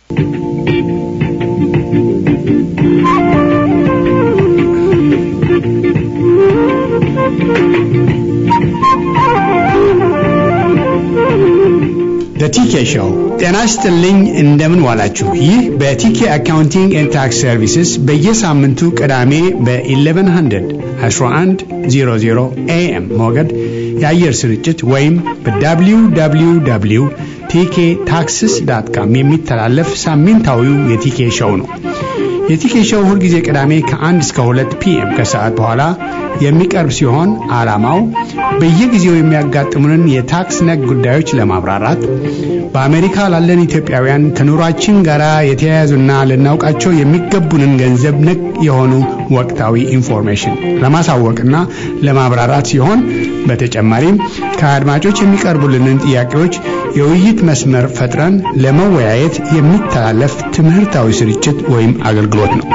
በቲኬ ሾው ጤና ይስጥልኝ። እንደምን ዋላችሁ? ይህ በቲኬ አካውንቲንግ ኤንድ ታክስ ሰርቪስስ በየሳምንቱ ቅዳሜ በ1100 1100 ኤኤም ሞገድ የአየር ስርጭት ወይም በwww ቲኬ ታክስስ ዳት ካም የሚተላለፍ ሳምንታዊው የቲኬ ሾው ነው። የቲኬ ሾው ሁልጊዜ ቅዳሜ ከ1 እስከ 2 ፒኤም ከሰዓት በኋላ የሚቀርብ ሲሆን ዓላማው በየጊዜው የሚያጋጥሙንን የታክስ ነክ ጉዳዮች ለማብራራት በአሜሪካ ላለን ኢትዮጵያውያን ከኑሯችን ጋር የተያያዙና ልናውቃቸው የሚገቡንን ገንዘብ ነክ የሆኑ ወቅታዊ ኢንፎርሜሽን ለማሳወቅና ለማብራራት ሲሆን በተጨማሪም ከአድማጮች የሚቀርቡልንን ጥያቄዎች የውይይት መስመር ፈጥረን ለመወያየት የሚተላለፍ ትምህርታዊ ስርጭት ወይም አገልግሎት ነው።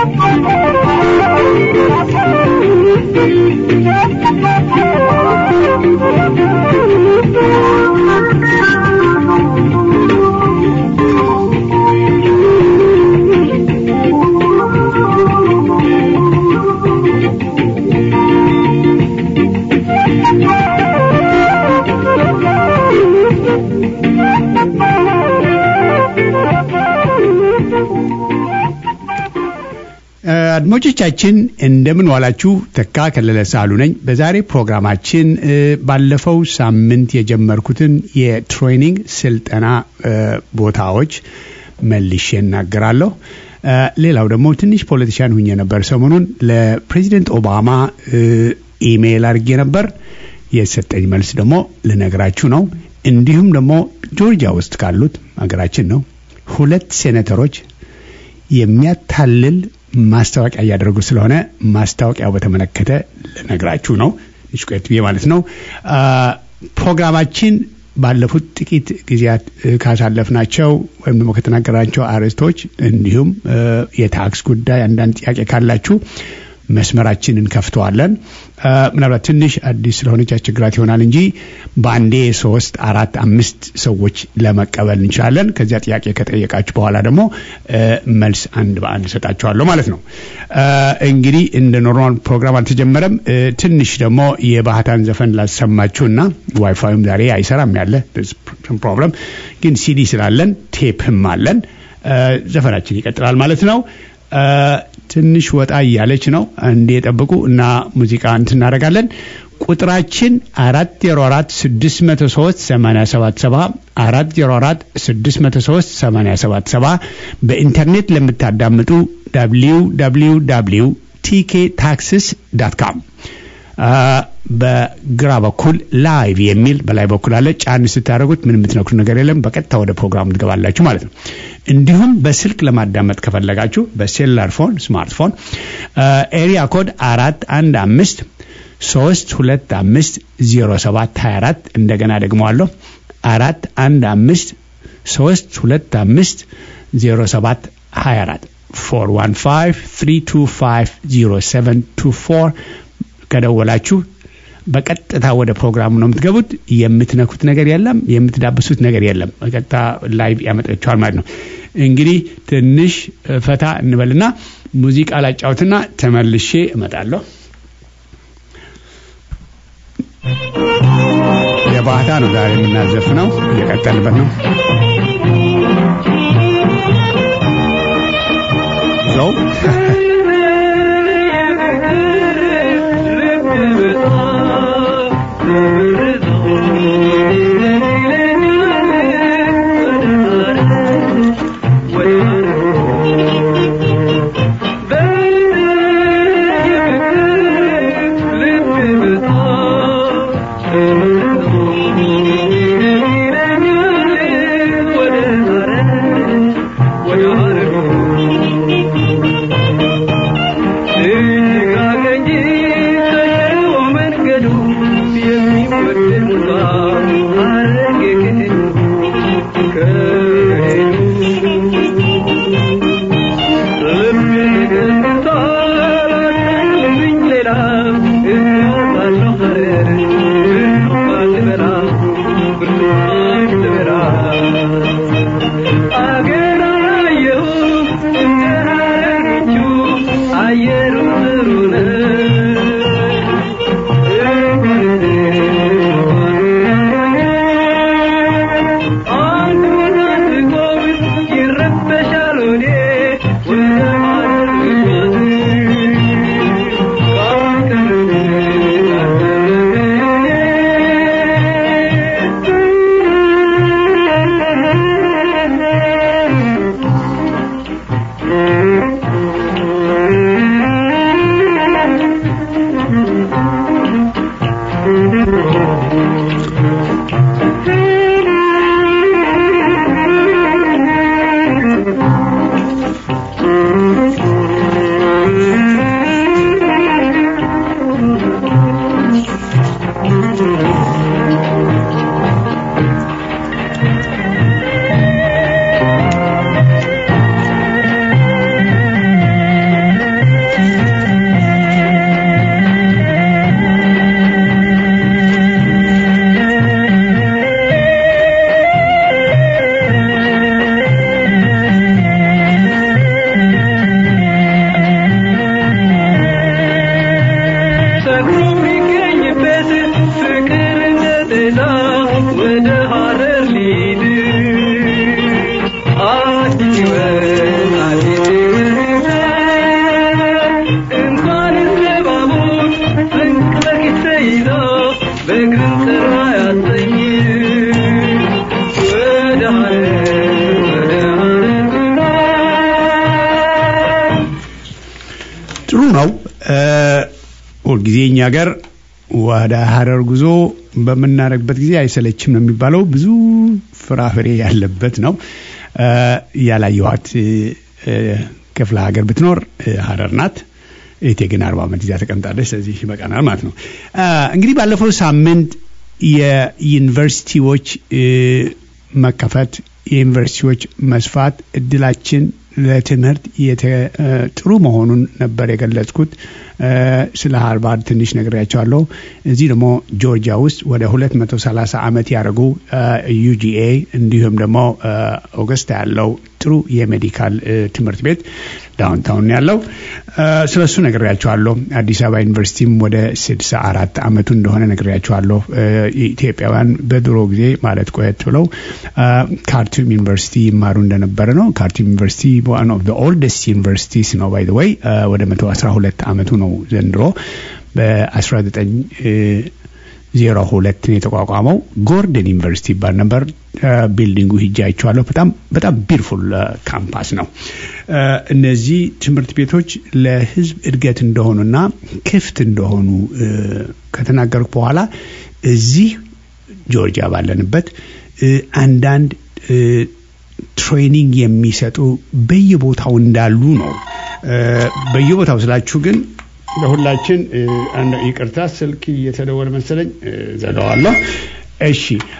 አድማጮቻችን እንደምን ዋላችሁ። ተካ ከለለ ሳሉ ነኝ። በዛሬ ፕሮግራማችን ባለፈው ሳምንት የጀመርኩትን የትሬኒንግ ስልጠና ቦታዎች መልሼ እናገራለሁ። ሌላው ደግሞ ትንሽ ፖለቲሻን ሁኜ ነበር። ሰሞኑን ለፕሬዚደንት ኦባማ ኢሜይል አድርጌ ነበር። የሰጠኝ መልስ ደግሞ ልነግራችሁ ነው። እንዲሁም ደግሞ ጆርጂያ ውስጥ ካሉት ሀገራችን ነው ሁለት ሴኔተሮች የሚያታልል ማስታወቂያ እያደረጉ ስለሆነ ማስታወቂያው በተመለከተ ልነግራችሁ ነው። ቆየት ብዬ ማለት ነው። ፕሮግራማችን ባለፉት ጥቂት ጊዜያት ካሳለፍናቸው ወይም ደግሞ ከተናገራቸው አርዕስቶች እንዲሁም የታክስ ጉዳይ አንዳንድ ጥያቄ ካላችሁ መስመራችን እንከፍተዋለን። ምናልባት ትንሽ አዲስ ስለሆነች ያስቸግራት ይሆናል እንጂ በአንዴ ሶስት፣ አራት፣ አምስት ሰዎች ለመቀበል እንችላለን። ከዚያ ጥያቄ ከጠየቃችሁ በኋላ ደግሞ መልስ አንድ በአንድ እሰጣችኋለሁ ማለት ነው። እንግዲህ እንደ ኖርማል ፕሮግራም አልተጀመረም። ትንሽ ደግሞ የባህታን ዘፈን ላሰማችሁና ዋይፋይም ዛሬ አይሰራም ያለ ፕሮብለም፣ ግን ሲዲ ስላለን ቴፕም አለን። ዘፈናችን ይቀጥላል ማለት ነው። ትንሽ ወጣ እያለች ነው። እንዴ ጠብቁ እና ሙዚቃ እንትን እናደርጋለን። ቁጥራችን አራት ዜሮ አራት ስድስት መቶ ሶስት ሰማንያ ሰባት ሰባ አራት ዜሮ አራት ስድስት መቶ ሶስት ሰማንያ ሰባት ሰባ በኢንተርኔት ለምታዳምጡ ዳብሊው ዳብሊው ዳብሊው ቲኬ ታክስስ ዳት ካም በግራ በኩል ላይቭ የሚል በላይ በኩል አለ። ጫን ስታደርጉት ምን የምትነኩት ነገር የለም። በቀጥታ ወደ ፕሮግራሙ ትገባላችሁ ማለት ነው። እንዲሁም በስልክ ለማዳመጥ ከፈለጋችሁ በሴሉላር ፎን ስማርትፎን ኤሪያ ኮድ አራት አንድ አምስት ሶስት ሁለት አምስት ዜሮ ሰባት ሀያ አራት እንደገና ደግመዋለሁ አራት አንድ አምስት ሶስት ሁለት አምስት ዜሮ ሰባት ሀያ አራት ፎር ዋን ፋይቭ ትሪ ቱ ፋይቭ ዜሮ ሰቨን ቱ ፎር ከደወላችሁ በቀጥታ ወደ ፕሮግራሙ ነው የምትገቡት። የምትነኩት ነገር የለም፣ የምትዳብሱት ነገር የለም። በቀጥታ ላይቭ ያመጣችኋል ማለት ነው። እንግዲህ ትንሽ ፈታ እንበልና ሙዚቃ ላጫውትና ተመልሼ እመጣለሁ። የባህታ ነው ዛሬ የምናዘፍነው፣ እየቀጠልበት ነው ለው What ነው። ሁልጊዜ እኛ ሀገር ወደ ሀረር ጉዞ በምናደርግበት ጊዜ አይሰለችም ነው የሚባለው። ብዙ ፍራፍሬ ያለበት ነው። ያላየኋት ክፍለ ሀገር ብትኖር ሀረር ናት። እህቴ ግን አርባ ዓመት ይዛ ተቀምጣለች። ስለዚህ ይበቃናል ማለት ነው። እንግዲህ ባለፈው ሳምንት የዩኒቨርሲቲዎች መከፈት የዩኒቨርሲቲዎች መስፋት እድላችን ለትምህርት ጥሩ መሆኑን ነበር የገለጽኩት። ስለ ሃርቫርድ ትንሽ ነግሬያቸዋለሁ። እዚህ ደግሞ ጆርጂያ ውስጥ ወደ 230 ዓመት ያደረጉ ዩጂኤ እንዲሁም ደግሞ ኦገስታ ያለው ጥሩ የሜዲካል ትምህርት ቤት ዳውንታውን ያለው ስለ እሱ ነግሬያቸዋለሁ። አዲስ አበባ ዩኒቨርሲቲም ወደ 64 ዓመቱ እንደሆነ ነግሬያቸዋለሁ። ኢትዮጵያውያን በድሮ ጊዜ ማለት ቆየት ብለው ካርቱም ዩኒቨርሲቲ ይማሩ እንደነበረ ነው። ካርቱም ዩኒቨርሲቲ ዋን ኦፍ ኦልደስት ዩኒቨርሲቲስ ነው ባይ ወይ ወደ 112 ዓመቱ ነው ዘንድሮ በ1902 ነው የተቋቋመው። ጎርደን ዩኒቨርሲቲ ይባል ነበር። ቢልዲንጉ ሂጄ አይቼዋለሁ። በጣም በጣም ቢርፉል ካምፓስ ነው። እነዚህ ትምህርት ቤቶች ለሕዝብ እድገት እንደሆኑና ክፍት እንደሆኑ ከተናገርኩ በኋላ እዚህ ጆርጂያ ባለንበት አንዳንድ ትሬኒንግ የሚሰጡ በየቦታው እንዳሉ ነው። በየቦታው ስላችሁ ግን ለሁላችን ይቅርታ፣ ስልክ እየተደወለ መሰለኝ ዘጋዋለሁ። እሺ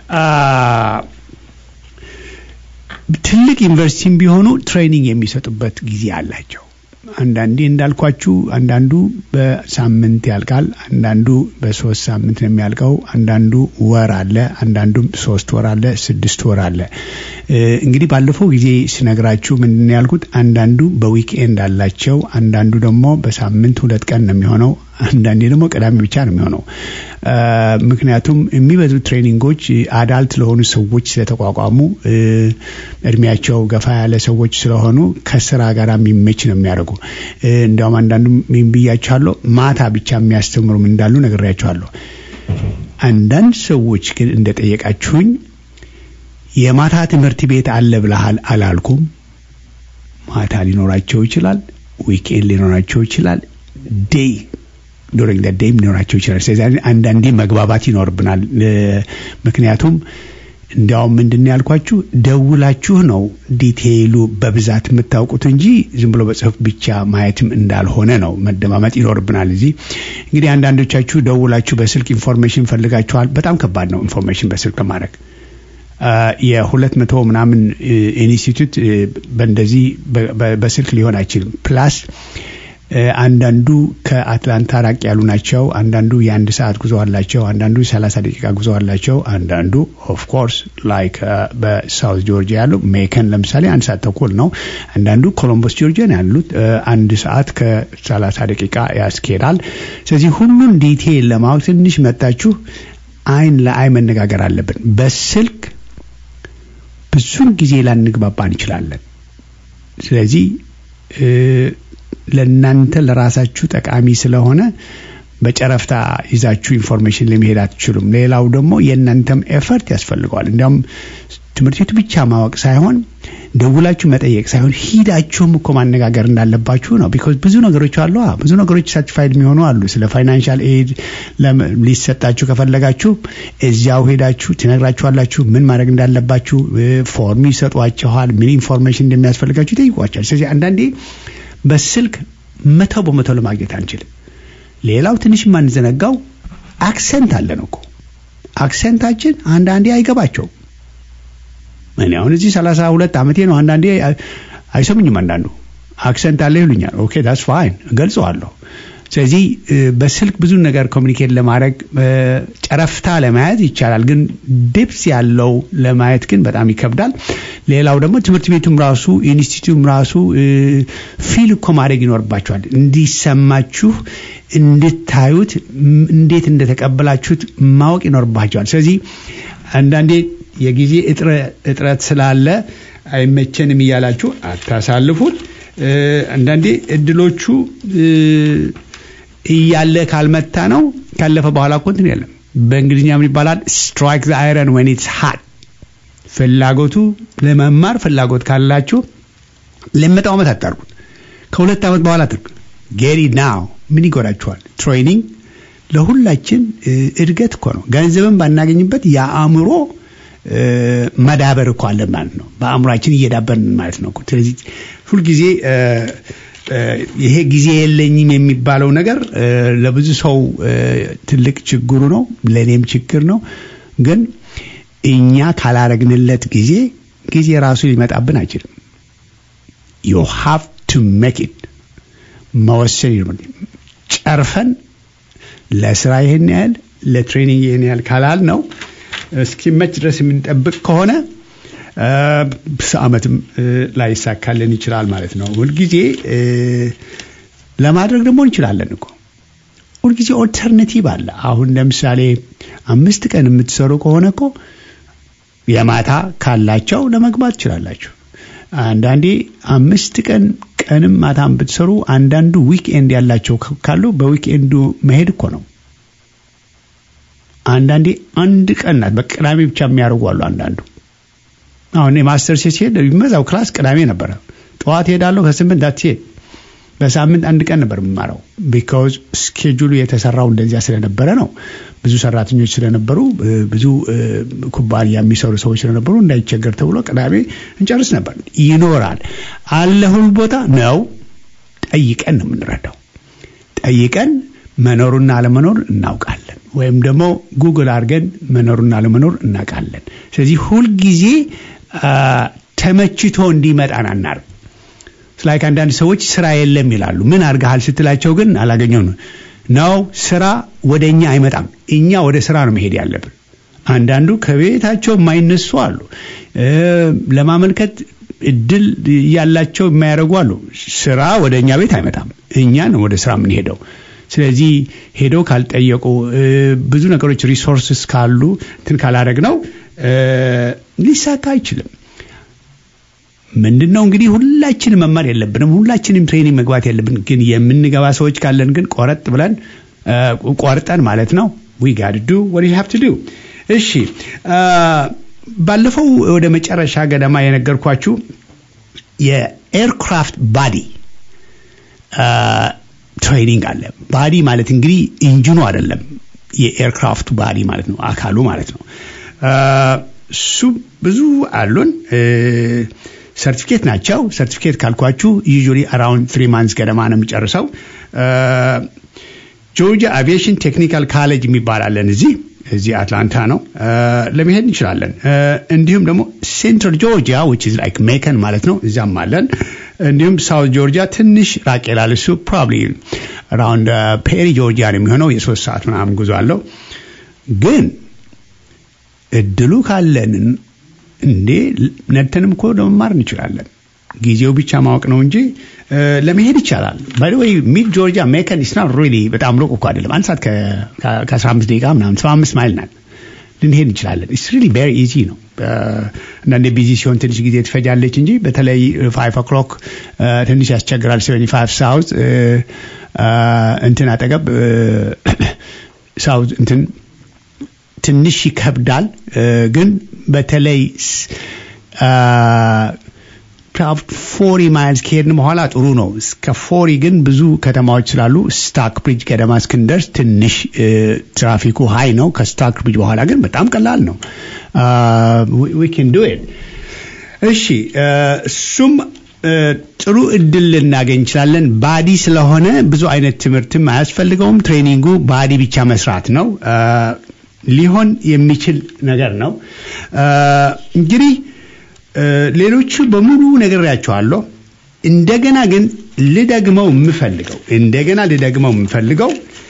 ትልቅ ዩኒቨርሲቲም ቢሆኑ ትሬኒንግ የሚሰጡበት ጊዜ አላቸው። አንዳንዴ እንዳልኳችሁ አንዳንዱ በሳምንት ያልቃል፣ አንዳንዱ በሶስት ሳምንት ነው የሚያልቀው፣ አንዳንዱ ወር አለ፣ አንዳንዱም ሶስት ወር አለ፣ ስድስት ወር አለ። እንግዲህ ባለፈው ጊዜ ስነግራችሁ ምንድን ነው ያልኩት? አንዳንዱ በዊክኤንድ አላቸው፣ አንዳንዱ ደግሞ በሳምንት ሁለት ቀን ነው የሚሆነው፣ አንዳንዴ ደግሞ ቅዳሜ ብቻ ነው የሚሆነው። ምክንያቱም የሚበዙ ትሬኒንጎች አዳልት ለሆኑ ሰዎች ስለተቋቋሙ እድሜያቸው ገፋ ያለ ሰዎች ስለሆኑ ከስራ ጋር የሚመች ነው የሚያደርጉ። እንዲያውም አንዳንዱ ምን ብያቸዋለሁ፣ ማታ ብቻ የሚያስተምሩም እንዳሉ ነግሬያቸዋለሁ። አንዳንድ ሰዎች ግን እንደጠየቃችሁኝ የማታ ትምህርት ቤት አለ ብለሃል አላልኩም። ማታ ሊኖራቸው ይችላል፣ ዊኬንድ ሊኖራቸው ይችላል፣ ዴይ ዱሪንግ ደ ዴይም ሊኖራቸው ይችላል። ስለዚህ አንዳንዴ መግባባት ይኖርብናል። ምክንያቱም እንዲያውም ምንድን ያልኳችሁ ደውላችሁ ነው ዲቴይሉ በብዛት የምታውቁት እንጂ ዝም ብሎ በጽሁፍ ብቻ ማየትም እንዳልሆነ ነው። መደማመጥ ይኖርብናል። እዚህ እንግዲህ አንዳንዶቻችሁ ደውላችሁ በስልክ ኢንፎርሜሽን ፈልጋችኋል። በጣም ከባድ ነው ኢንፎርሜሽን በስልክ ማድረግ የሁለት መቶ ምናምን ኢንስቲትዩት በእንደዚህ በስልክ ሊሆን አይችልም። ፕላስ አንዳንዱ ከአትላንታ ራቅ ያሉ ናቸው። አንዳንዱ የአንድ ሰዓት ጉዞ አላቸው። አንዳንዱ ሰላሳ ደቂቃ ጉዞ አላቸው። አንዳንዱ ኦፍኮርስ ላይክ በሳውት ጆርጂያ ያሉ ሜከን ለምሳሌ አንድ ሰዓት ተኩል ነው። አንዳንዱ ኮሎምቦስ ጆርጂያ ነው ያሉት አንድ ሰዓት ከሰላሳ ደቂቃ ያስኬዳል። ስለዚህ ሁሉን ዲቴይል ለማወቅ ትንሽ መጣችሁ አይን ለአይ መነጋገር አለብን። በስልክ ብዙን ጊዜ ላንግባባ እንችላለን። ስለዚህ ለእናንተ ለራሳችሁ ጠቃሚ ስለሆነ በጨረፍታ ይዛችሁ ኢንፎርሜሽን ለመሄድ አትችሉም። ሌላው ደግሞ የእናንተም ኤፈርት ያስፈልገዋል። እንዲያውም ትምህርት ቤቱ ብቻ ማወቅ ሳይሆን ደውላችሁ መጠየቅ ሳይሆን ሂዳችሁም እኮ ማነጋገር እንዳለባችሁ ነው። ቢኮዝ ብዙ ነገሮች አሉ። ብዙ ነገሮች ሳቲስፋይድ የሚሆኑ አሉ። ስለ ፋይናንሻል ኤድ ሊሰጣችሁ ከፈለጋችሁ እዚያው ሄዳችሁ ትነግራችኋላችሁ። ምን ማድረግ እንዳለባችሁ ፎርም ይሰጧችኋል። ምን ኢንፎርሜሽን እንደሚያስፈልጋችሁ ይጠይቋቸዋል። ስለዚህ አንዳንዴ በስልክ መቶ በመቶ ለማግኘት አንችልም። ሌላው ትንሽ የማንዘነጋው አክሰንት አለን እኮ አክሰንታችን አንዳንዴ አይገባቸውም። እኔ አሁን እዚህ ሰላሳ ሁለት ዓመቴ ነው። አንዳንዴ አይሰሙኝም። አንዳንዱ አክሰንት አለ ይሉኛል። ኦኬ ዳስ ፋይን እገልጸዋለሁ። ስለዚህ በስልክ ብዙ ነገር ኮሚኒኬት ለማድረግ ጨረፍታ ለማየት ይቻላል፣ ግን ዲፕስ ያለው ለማየት ግን በጣም ይከብዳል። ሌላው ደግሞ ትምህርት ቤቱም ራሱ ኢንስቲትዩቱም ራሱ ፊል እኮ ማድረግ ይኖርባቸዋል። እንዲሰማችሁ እንድታዩት እንዴት እንደተቀበላችሁት ማወቅ ይኖርባቸዋል። ስለዚህ አንዳንዴ የጊዜ እጥረት ስላለ አይመቸንም እያላችሁ አታሳልፉት። አንዳንዴ እድሎቹ እያለ ካልመታ ነው ካለፈ በኋላ እኮ እንትን የለም። በእንግሊዝኛ ምን ይባላል? ስትራይክ ዘ አይረን ዌን ኢትስ ሃት። ፍላጎቱ ለመማር ፍላጎት ካላችሁ ለመጣው ዓመት አታርጉት። ከሁለት ዓመት በኋላ አድርጉ። ጌሪ ናው ምን ይጎዳችኋል? ትሬኒንግ ለሁላችን እድገት እኮ ነው። ገንዘብን ባናገኝበት የአእምሮ መዳበር እኮ አለን ማለት ነው። በአእምሯችን እየዳበርን ማለት ነው። ስለዚህ ሁልጊዜ ይሄ ጊዜ የለኝም የሚባለው ነገር ለብዙ ሰው ትልቅ ችግሩ ነው፣ ለእኔም ችግር ነው። ግን እኛ ካላረግንለት ጊዜ ጊዜ ራሱ ሊመጣብን አይችልም። ዩ ሃቭ ቱ ሜክ ኢት መወሰን ጨርፈን ለስራ ይህን ያህል ለትሬኒንግ ይህን ያህል ካላል ነው እስኪመች ድረስ የምንጠብቅ ከሆነ አመትም ላይሳካልን ይችላል ማለት ነው። ሁልጊዜ ለማድረግ ደግሞ እንችላለን እኮ ሁልጊዜ ኦልተርኔቲቭ አለ። አሁን ለምሳሌ አምስት ቀን የምትሰሩ ከሆነ እኮ የማታ ካላቸው ለመግባት ትችላላችሁ። አንዳንዴ አምስት ቀን ቀንም ማታም ብትሰሩ አንዳንዱ ዊክኤንድ ያላቸው ካሉ በዊክኤንዱ መሄድ እኮ ነው። አንዳንዴ አንድ ቀን ናት በቅዳሜ ብቻ የሚያደርጉ አሉ። አንዳንዱ አሁን የማስተር ሴት ሲሄድ የሚመዛው ክላስ ቅዳሜ ነበረ። ጠዋት ሄዳለሁ ከስምንት አትሄድ በሳምንት አንድ ቀን ነበር የምማረው። ቢካውዝ ስኬጁሉ የተሰራው እንደዚያ ስለነበረ ነው። ብዙ ሰራተኞች ስለነበሩ፣ ብዙ ኩባንያ የሚሰሩ ሰዎች ስለነበሩ እንዳይቸገር ተብሎ ቅዳሜ እንጨርስ ነበር። ይኖራል አለ ሁሉ ቦታ ነው። ጠይቀን ነው የምንረዳው። ጠይቀን መኖሩና አለመኖር እናውቃለን። ወይም ደግሞ ጉግል አድርገን መኖሩና አለመኖር እናውቃለን። ስለዚህ ሁልጊዜ ተመችቶ እንዲመጣን አናርግ ላይክ አንዳንድ ሰዎች ስራ የለም ይላሉ። ምን አድርገሃል ስትላቸው ግን አላገኘው ነው። ስራ ወደ እኛ አይመጣም። እኛ ወደ ስራ ነው መሄድ ያለብን። አንዳንዱ ከቤታቸው የማይነሱ አሉ። ለማመልከት እድል ያላቸው የማያደርጉ አሉ። ስራ ወደ እኛ ቤት አይመጣም። እኛ ነው ወደ ስራ የምንሄደው። ስለዚህ ሄደው ካልጠየቁ ብዙ ነገሮች ሪሶርስስ ካሉ እንትን ካላደረግ ነው ሊሳካ አይችልም። ምንድን ነው እንግዲህ ሁላችንም መማር የለብንም። ሁላችንም ትሬኒንግ መግባት የለብን። ግን የምንገባ ሰዎች ካለን ግን ቆረጥ ብለን ቆርጠን ማለት ነው ዊ ጋድ ዱ ወት ሃቭ ቱ ዱ። እሺ ባለፈው ወደ መጨረሻ ገደማ የነገርኳችሁ የኤርክራፍት ባዲ ትሬኒንግ አለ። ባዲ ማለት እንግዲህ ኢንጂኑ አይደለም፣ የኤርክራፍቱ ባዲ ማለት ነው፣ አካሉ ማለት ነው። እሱ ብዙ አሉን። ሰርቲፊኬት ናቸው። ሰርቲፊኬት ካልኳችሁ ዩዥዋሊ አራውንድ ትሪ ማንስ ገደማ ነው የሚጨርሰው። ጆርጂያ አቪዬሽን ቴክኒካል ካሌጅ የሚባል አለን እዚህ እዚህ አትላንታ ነው። ለመሄድ እንችላለን። እንዲሁም ደግሞ ሴንትራል ጆርጂያ ዊች ኢዝ ላይክ ሜከን ማለት ነው እዚያም አለን። እንዲሁም ሳውት ጆርጂያ ትንሽ ራቅ ይላል። እሱ ፕሮባብሊ አራውንድ ፔሪ ጆርጂያ ነው የሚሆነው። የሶስት ሰዓት ምናምን ጉዞ አለው። ግን እድሉ ካለንን እንዴ ነድተንም እኮ ለመማር እንችላለን። ጊዜው ብቻ ማወቅ ነው እንጂ ለመሄድ ይቻላል። ባይ ወይ ሚድ ጆርጂያ ሜከን ኢስና ሪሊ በጣም ሩቅ እኮ አይደለም። አንድ ሰዓት ከ15 ደቂቃ ምናምን 75 ማይል ናት። ልንሄድ እንችላለን። ኢትስ ሪሊ ቬሪ ኢዚ ነው። አንዳንዴ ቢዚ ሲሆን ትንሽ ጊዜ ትፈጃለች እንጂ በተለይ ፋይቭ ኦክሎክ ትንሽ ያስቸግራል። ሰቨኒ ፋይቭ ሳውዝ እንትን አጠገብ ሳውዝ እንትን ትንሽ ይከብዳል። ግን በተለይ ፎሪ ማይልስ ከሄድን በኋላ ጥሩ ነው። እስከ ፎሪ ግን ብዙ ከተማዎች ስላሉ ስታክ ብሪጅ ገደማ እስክንደርስ ትንሽ ትራፊኩ ሀይ ነው። ከስታክ ብሪጅ በኋላ ግን በጣም ቀላል ነው። ዊ ካን ዱ ኢት። እሺ፣ እሱም ጥሩ እድል ልናገኝ እንችላለን። ባዲ ስለሆነ ብዙ አይነት ትምህርትም አያስፈልገውም። ትሬኒንጉ ባዲ ብቻ መስራት ነው። ሊሆን የሚችል ነገር ነው። እንግዲህ ሌሎቹ በሙሉ ነግሬያቸዋለሁ። እንደገና ግን ልደግመው የምፈልገው እንደገና ልደግመው የምፈልገው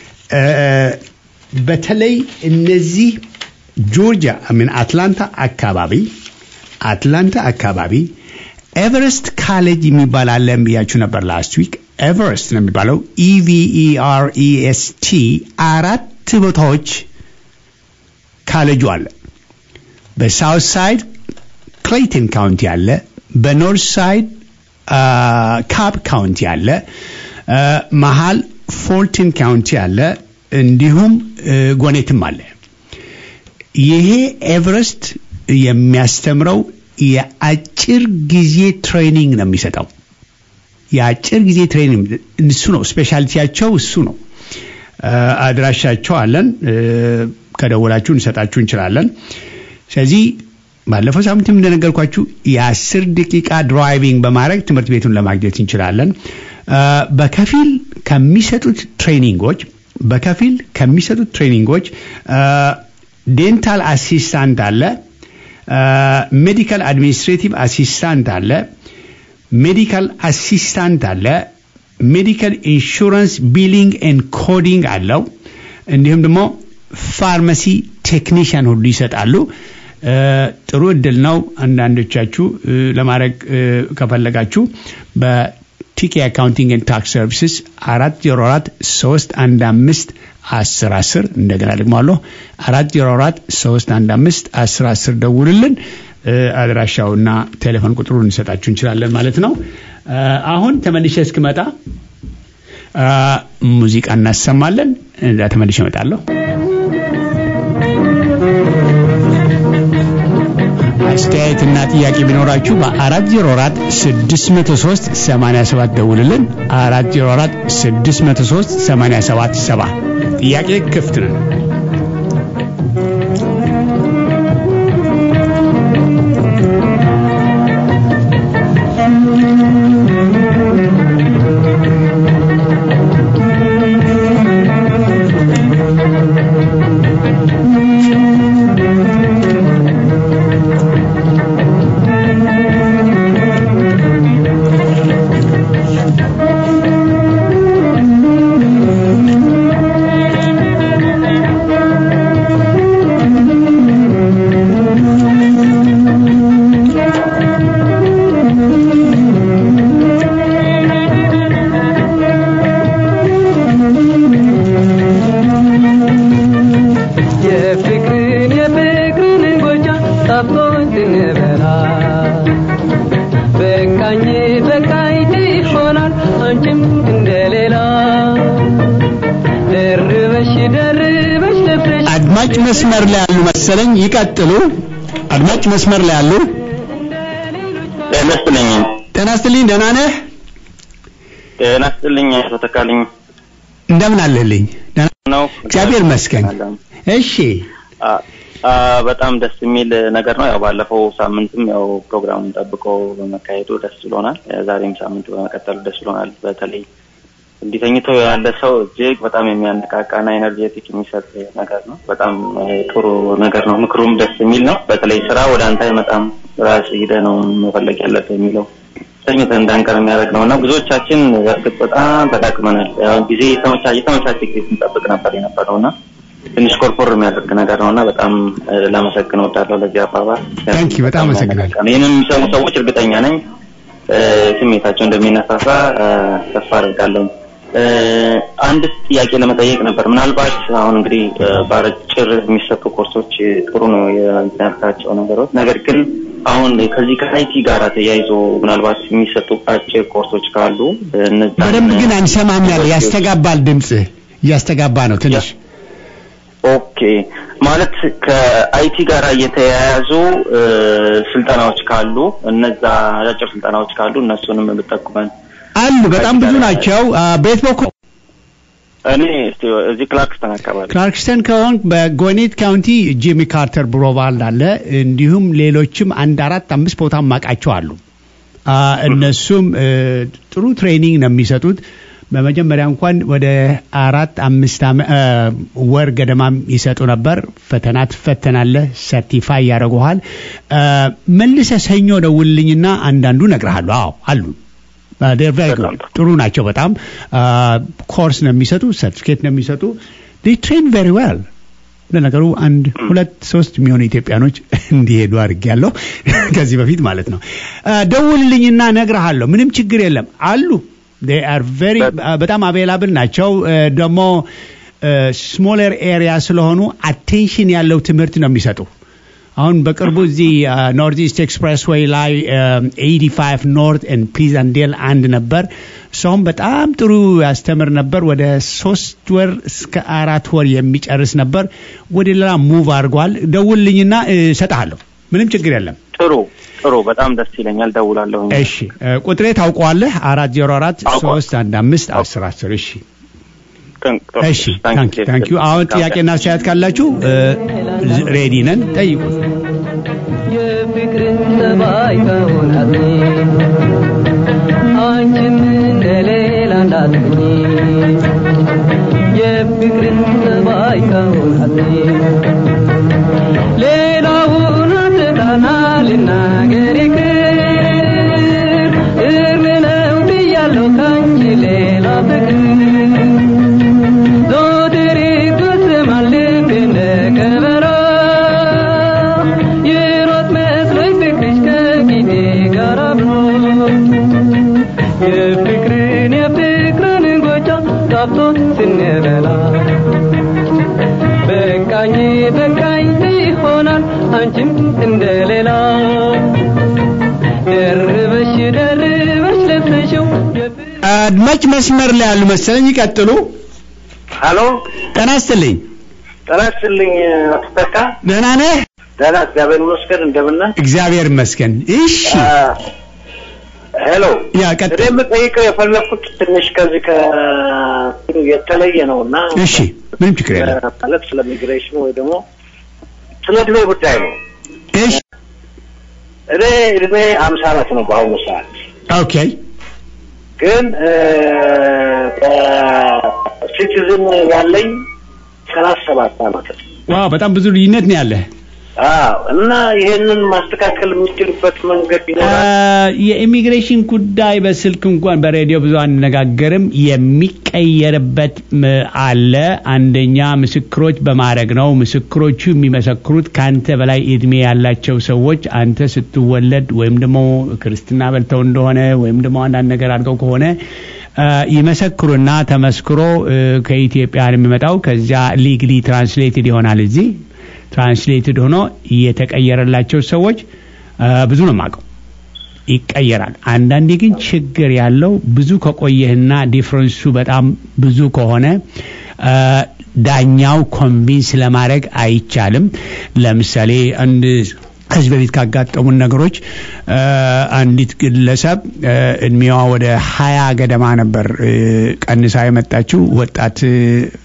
በተለይ እነዚህ ጆርጂያ ምን አትላንታ አካባቢ አትላንታ አካባቢ ኤቨረስት ካሌጅ የሚባል አለ ብያችሁ ነበር ላስት ዊክ። ኤቨረስት ነው የሚባለው ኢቪኢአርኢኤስቲ አራት ቦታዎች ካሌጁ አለ። በሳውት ሳይድ ክሌይተን ካውንቲ አለ። በኖርት ሳይድ ካፕ ካውንቲ አለ። መሀል ፎልቲን ካውንቲ አለ። እንዲሁም ጎኔትም አለ። ይሄ ኤቨረስት የሚያስተምረው የአጭር ጊዜ ትሬኒንግ ነው የሚሰጠው። የአጭር ጊዜ ትሬኒንግ እሱ ነው ስፔሻሊቲያቸው እሱ ነው። አድራሻቸው አለን። ከደወላችሁ እንሰጣችሁ እንችላለን። ስለዚህ ባለፈው ሳምንትም እንደነገርኳችሁ የአስር ደቂቃ ድራይቪንግ በማድረግ ትምህርት ቤቱን ለማግኘት እንችላለን። በከፊል ከሚሰጡት ትሬኒንጎች በከፊል ከሚሰጡት ትሬኒንጎች ዴንታል አሲስታንት አለ፣ ሜዲካል አድሚኒስትሬቲቭ አሲስታንት አለ፣ ሜዲካል አሲስታንት አለ፣ ሜዲካል ኢንሹራንስ ቢሊንግ ኤንድ ኮዲንግ አለው። እንዲሁም ደግሞ ፋርማሲ ቴክኒሽያን ሁሉ ይሰጣሉ። ጥሩ እድል ነው። አንዳንዶቻችሁ ለማድረግ ከፈለጋችሁ በቲኬ አካውንቲንግ ኤንድ ታክስ ሰርቪስስ አራት ዜሮ አራት ሶስት አንድ አምስት አስር አስር እንደገና ደግሞ አለሁ አራት ዜሮ አራት ሶስት አንድ አምስት አስር አስር ደውልልን። አድራሻውና ቴሌፎን ቁጥሩ እንሰጣችሁ እንችላለን ማለት ነው። አሁን ተመልሼ እስክመጣ ሙዚቃ እናሰማለን። ተመልሼ እመጣለሁ። አስተያየትና ጥያቄ ቢኖራችሁ በ404 603 87 ደውልልን። 404 603 87 ጥያቄ ክፍት ነው። አድማጭ መስመር ላይ ያሉ መሰለኝ። ይቀጥሉ። አድማጭ መስመር ላይ ያሉ። ጤና ይስጥልኝ። ጤና ይስጥልኝ። ደህና ነህ? ጤና ይስጥልኝ። አቶ ተካልኝ እንደምን አለህልኝ? ደህና ነው። እግዚአብሔር ይመስገን። እሺ በጣም ደስ የሚል ነገር ነው። ያው ባለፈው ሳምንትም ያው ፕሮግራሙን ጠብቆ በመካሄዱ ደስ ብሎናል። ዛሬም ሳምንቱ በመቀጠሉ ደስ ብሎናል። በተለይ እንዲህ ተኝቶ ያለ ሰው እጅግ በጣም የሚያነቃቃና ኤነርጄቲክ የሚሰጥ ነገር ነው። በጣም ጥሩ ነገር ነው። ምክሩም ደስ የሚል ነው። በተለይ ስራ ወደ አንተ አይመጣም፣ ራስ ሂደህ ነው መፈለግ ያለብህ የሚለው ተኝተን እንዳንቀር የሚያደርግ ነው እና ብዙዎቻችን በእርግጥ በጣም ተጠቅመናል። ያው ጊዜ የተመቻቸ ጊዜ ስንጠብቅ ነበር የነበረው እና ትንሽ ኮርኮር የሚያደርግ ነገር ነው እና በጣም ላመሰግን እወዳለሁ ለዚህ አባባል። ታንኪ በጣም አመሰግናለሁ። ይህንን የሚሰሙ ሰዎች እርግጠኛ ነኝ ስሜታቸው እንደሚነሳሳ ተስፋ አድርጋለሁ። አንድ ጥያቄ ለመጠየቅ ነበር። ምናልባት አሁን እንግዲህ በአጭር የሚሰጡ ኮርሶች ጥሩ ነው ያልካቸው ነገሮች፣ ነገር ግን አሁን ከዚህ ከአይቲ ጋር ተያይዞ ምናልባት የሚሰጡ አጭር ኮርሶች ካሉ እነዛ በደንብ ግን አንሰማም ያለ ያስተጋባል፣ ድምጽ እያስተጋባ ነው ትንሽ ኦኬ ማለት ከአይቲ ጋር የተያያዙ ስልጠናዎች ካሉ እነዛ አጫጭር ስልጠናዎች ካሉ እነሱንም ብጠቁመን አሉ። በጣም ብዙ ናቸው። በየት በኩል? እኔ እዚህ ክላርክስተን አካባቢ። ክላርክስተን ከሆን በጎኔት ካውንቲ ጂሚ ካርተር ብሮቫልድ አለ። እንዲሁም ሌሎችም አንድ አራት አምስት ቦታ ማቃቸው አሉ። እነሱም ጥሩ ትሬኒንግ ነው የሚሰጡት። በመጀመሪያ እንኳን ወደ አራት አምስት ወር ገደማም ይሰጡ ነበር። ፈተና ትፈተናለህ፣ ሰርቲፋይ ያደርጉሃል። መልሰ ሰኞ ደውልልኝና አንዳንዱ እነግርሃለሁ። አዎ አሉ። ጥሩ ናቸው በጣም ኮርስ ነው የሚሰጡ፣ ሰርቲፊኬት ነው የሚሰጡ። ትሬን ቬሪ ዌል። ለነገሩ አንድ ሁለት ሶስት የሚሆኑ ኢትዮጵያኖች እንዲሄዱ አድርጌያለሁ ከዚህ በፊት ማለት ነው። ደውልልኝና እነግርሃለሁ። ምንም ችግር የለም አሉ አር ቬሪ በጣም አቬላብል ናቸው። ደግሞ ስሞለር ኤሪያ ስለሆኑ አቴንሽን ያለው ትምህርት ነው የሚሰጡ። አሁን በቅርቡ እዚህ ኖርት ኢስት ኤክስፕሬስ ዌይ ላይ ኤይቲ ፋይቭ ኖርት ኤንድ ፕሊዛንዴል አንድ ነበር። ሰውም በጣም ጥሩ ያስተምር ነበር። ወደ ሶስት ወር እስከ አራት ወር የሚጨርስ ነበር። ወደ ሌላ ሙቭ አድርጓል። ደውልልኝና እሰጥሃለሁ። ምንም ችግር የለም። ጥሩ ጥሩ፣ በጣም ደስ ይለኛል። ደውላለሁ። እሺ ቁጥሬ ታውቀዋለህ? አራት ዜሮ አራት ሶስት አንድ አምስት አስር አስር እሺ እሺ ታንክ ዩ። አሁን ጥያቄና አስተያየት ካላችሁ ሬዲ ነን፣ ጠይቁ። የፍቅርን ጸባይ ከሆናት አንቺም እንደሌላ እንዳትሆኚ የፍቅርን ጸባይ ከሆናት ሌላውን አትጣና ልናገር ይቅር እርም ነው ብያለሁ ካንቺ ሌላ ፍቅር ዞትር ይጎስማል ልብ እንደ ከበሮ ይሮጥ መስሎኝ ፍቅርሽ ከፊቴ ጋር አብሮ የፍቅርን የፍቅርን ጎጃ ጣፍቶ ስንበላ በቃኝ በቃኝ ይሆናል አንቺም እንደሌላ ደርበሽ ደርበሽ ለብሰሽው አድማጭ መስመር ላይ ያሉ መሰለኝ። ይቀጥሉ። ሀሎ ጤና ይስጥልኝ። ጤና ይስጥልኝ አቶ ተካ። ደህና ነህ? ደህና እግዚአብሔር ይመስገን። እንደምን ነህ? እግዚአብሔር ይመስገን። እሺ ሄሎ ያ ቀጥ እኔ የምጠይቀው የፈለኩት ትንሽ ከዚህ ከ የተለየ ነው እና እሺ፣ ምንም ችግር የለም። ማለት ስለ ሚግሬሽን ወይ ደግሞ ስለ እድሜ ጉዳይ ነው። እሺ፣ እኔ እድሜ ሀምሳ አመት ነው በአሁኑ ሰዓት ኦኬ፣ ግን በሲቲዝን ያለኝ ሰላሳ ሰባት አመት ነው። ዋው በጣም ብዙ ልዩነት ነው ያለህ። አዎ እና ይሄንን ማስተካከል የምችልበት መንገድ ይኖራል። የኢሚግሬሽን ጉዳይ በስልክ እንኳን በሬዲዮ ብዙ አንነጋገርም። የሚቀየርበት ም- አለ። አንደኛ ምስክሮች በማድረግ ነው። ምስክሮቹ የሚመሰክሩት ከአንተ በላይ እድሜ ያላቸው ሰዎች አንተ ስትወለድ ወይም ደግሞ ክርስትና በልተው እንደሆነ ወይም ደግሞ አንዳንድ ነገር አድርገው ከሆነ አ፣ ይመሰክሩና ተመስክሮ እ፣ ከኢትዮጵያ ነው የሚመጣው። ከዚያ ሊግሊ ትራንስሌትድ ይሆናል እዚህ ትራንስሌትድ ሆኖ የተቀየረላቸው ሰዎች አ፣ ብዙ ነው የማውቀው ይቀየራል። አንዳንዴ ግን ችግር ያለው ብዙ ከቆየህና ዲፍረንሱ በጣም ብዙ ከሆነ አ፣ ዳኛው ኮንቪንስ ለማድረግ አይቻልም። ለምሳሌ አንድ ከዚህ በፊት ካጋጠሙን ነገሮች አ፣ አንዲት ግለሰብ አ፣ እድሜዋ ወደ ሀያ ገደማ ነበር እ፣ ቀንሳ የመጣችው ወጣት እ፣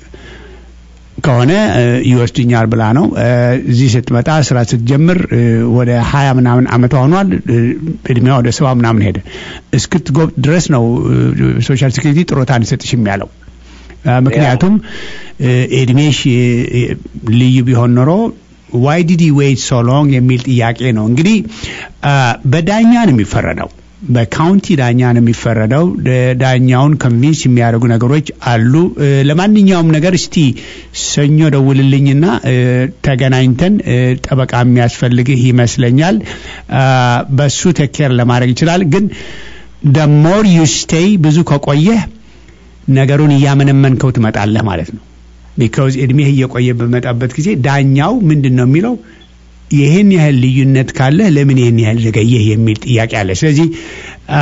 ከሆነ እ፣ ይወስድኛል ብላ ነው። እ፣ እዚህ ስትመጣ ስራ ስትጀምር እ፣ ወደ ሀያ ምናምን አመቷ ሆኗል። እ፣ እድሜዋ ወደ ሰባ ምናምን ሄደ። እስክትጎብ ድረስ ነው እ፣ ሶሻል ሴኩሪቲ ጥሮታ አንሰጥሽም ያለው። እ፣ ምክንያቱም እ፣ እድሜሽ እ፣ እ፣ ልዩ ቢሆን ኖሮ ዋይ ዲድ ዌይት ሶ ሎንግ የሚል ጥያቄ ነው። እንግዲህ አ፣ በዳኛ ነው የሚፈረደው በካውንቲ ዳኛ ነው የሚፈረደው። ደ- ዳኛውን ኮንቪንስ የሚያደርጉ ነገሮች አሉ። እ፣ ለማንኛውም ነገር እስቲ ሰኞ ደውልልኝና እ፣ ተገናኝተን እ፣ ጠበቃ የሚያስፈልግህ ይመስለኛል። አ፣ በሱ ቴኬር ለማድረግ ይችላል። ግን ደሞር ዩ ስቴይ ብዙ ከቆየህ ነገሩን እያመነመንከው ትመጣለህ ማለት ነው። ቢካውዝ እድሜህ እየቆየ በመጣበት ጊዜ ዳኛው ምንድን ነው የሚለው ይህን ያህል ልዩነት ካለ ለምን ይህን ያህል ዘገየህ የሚል ጥያቄ አለ። ስለዚህ አ፣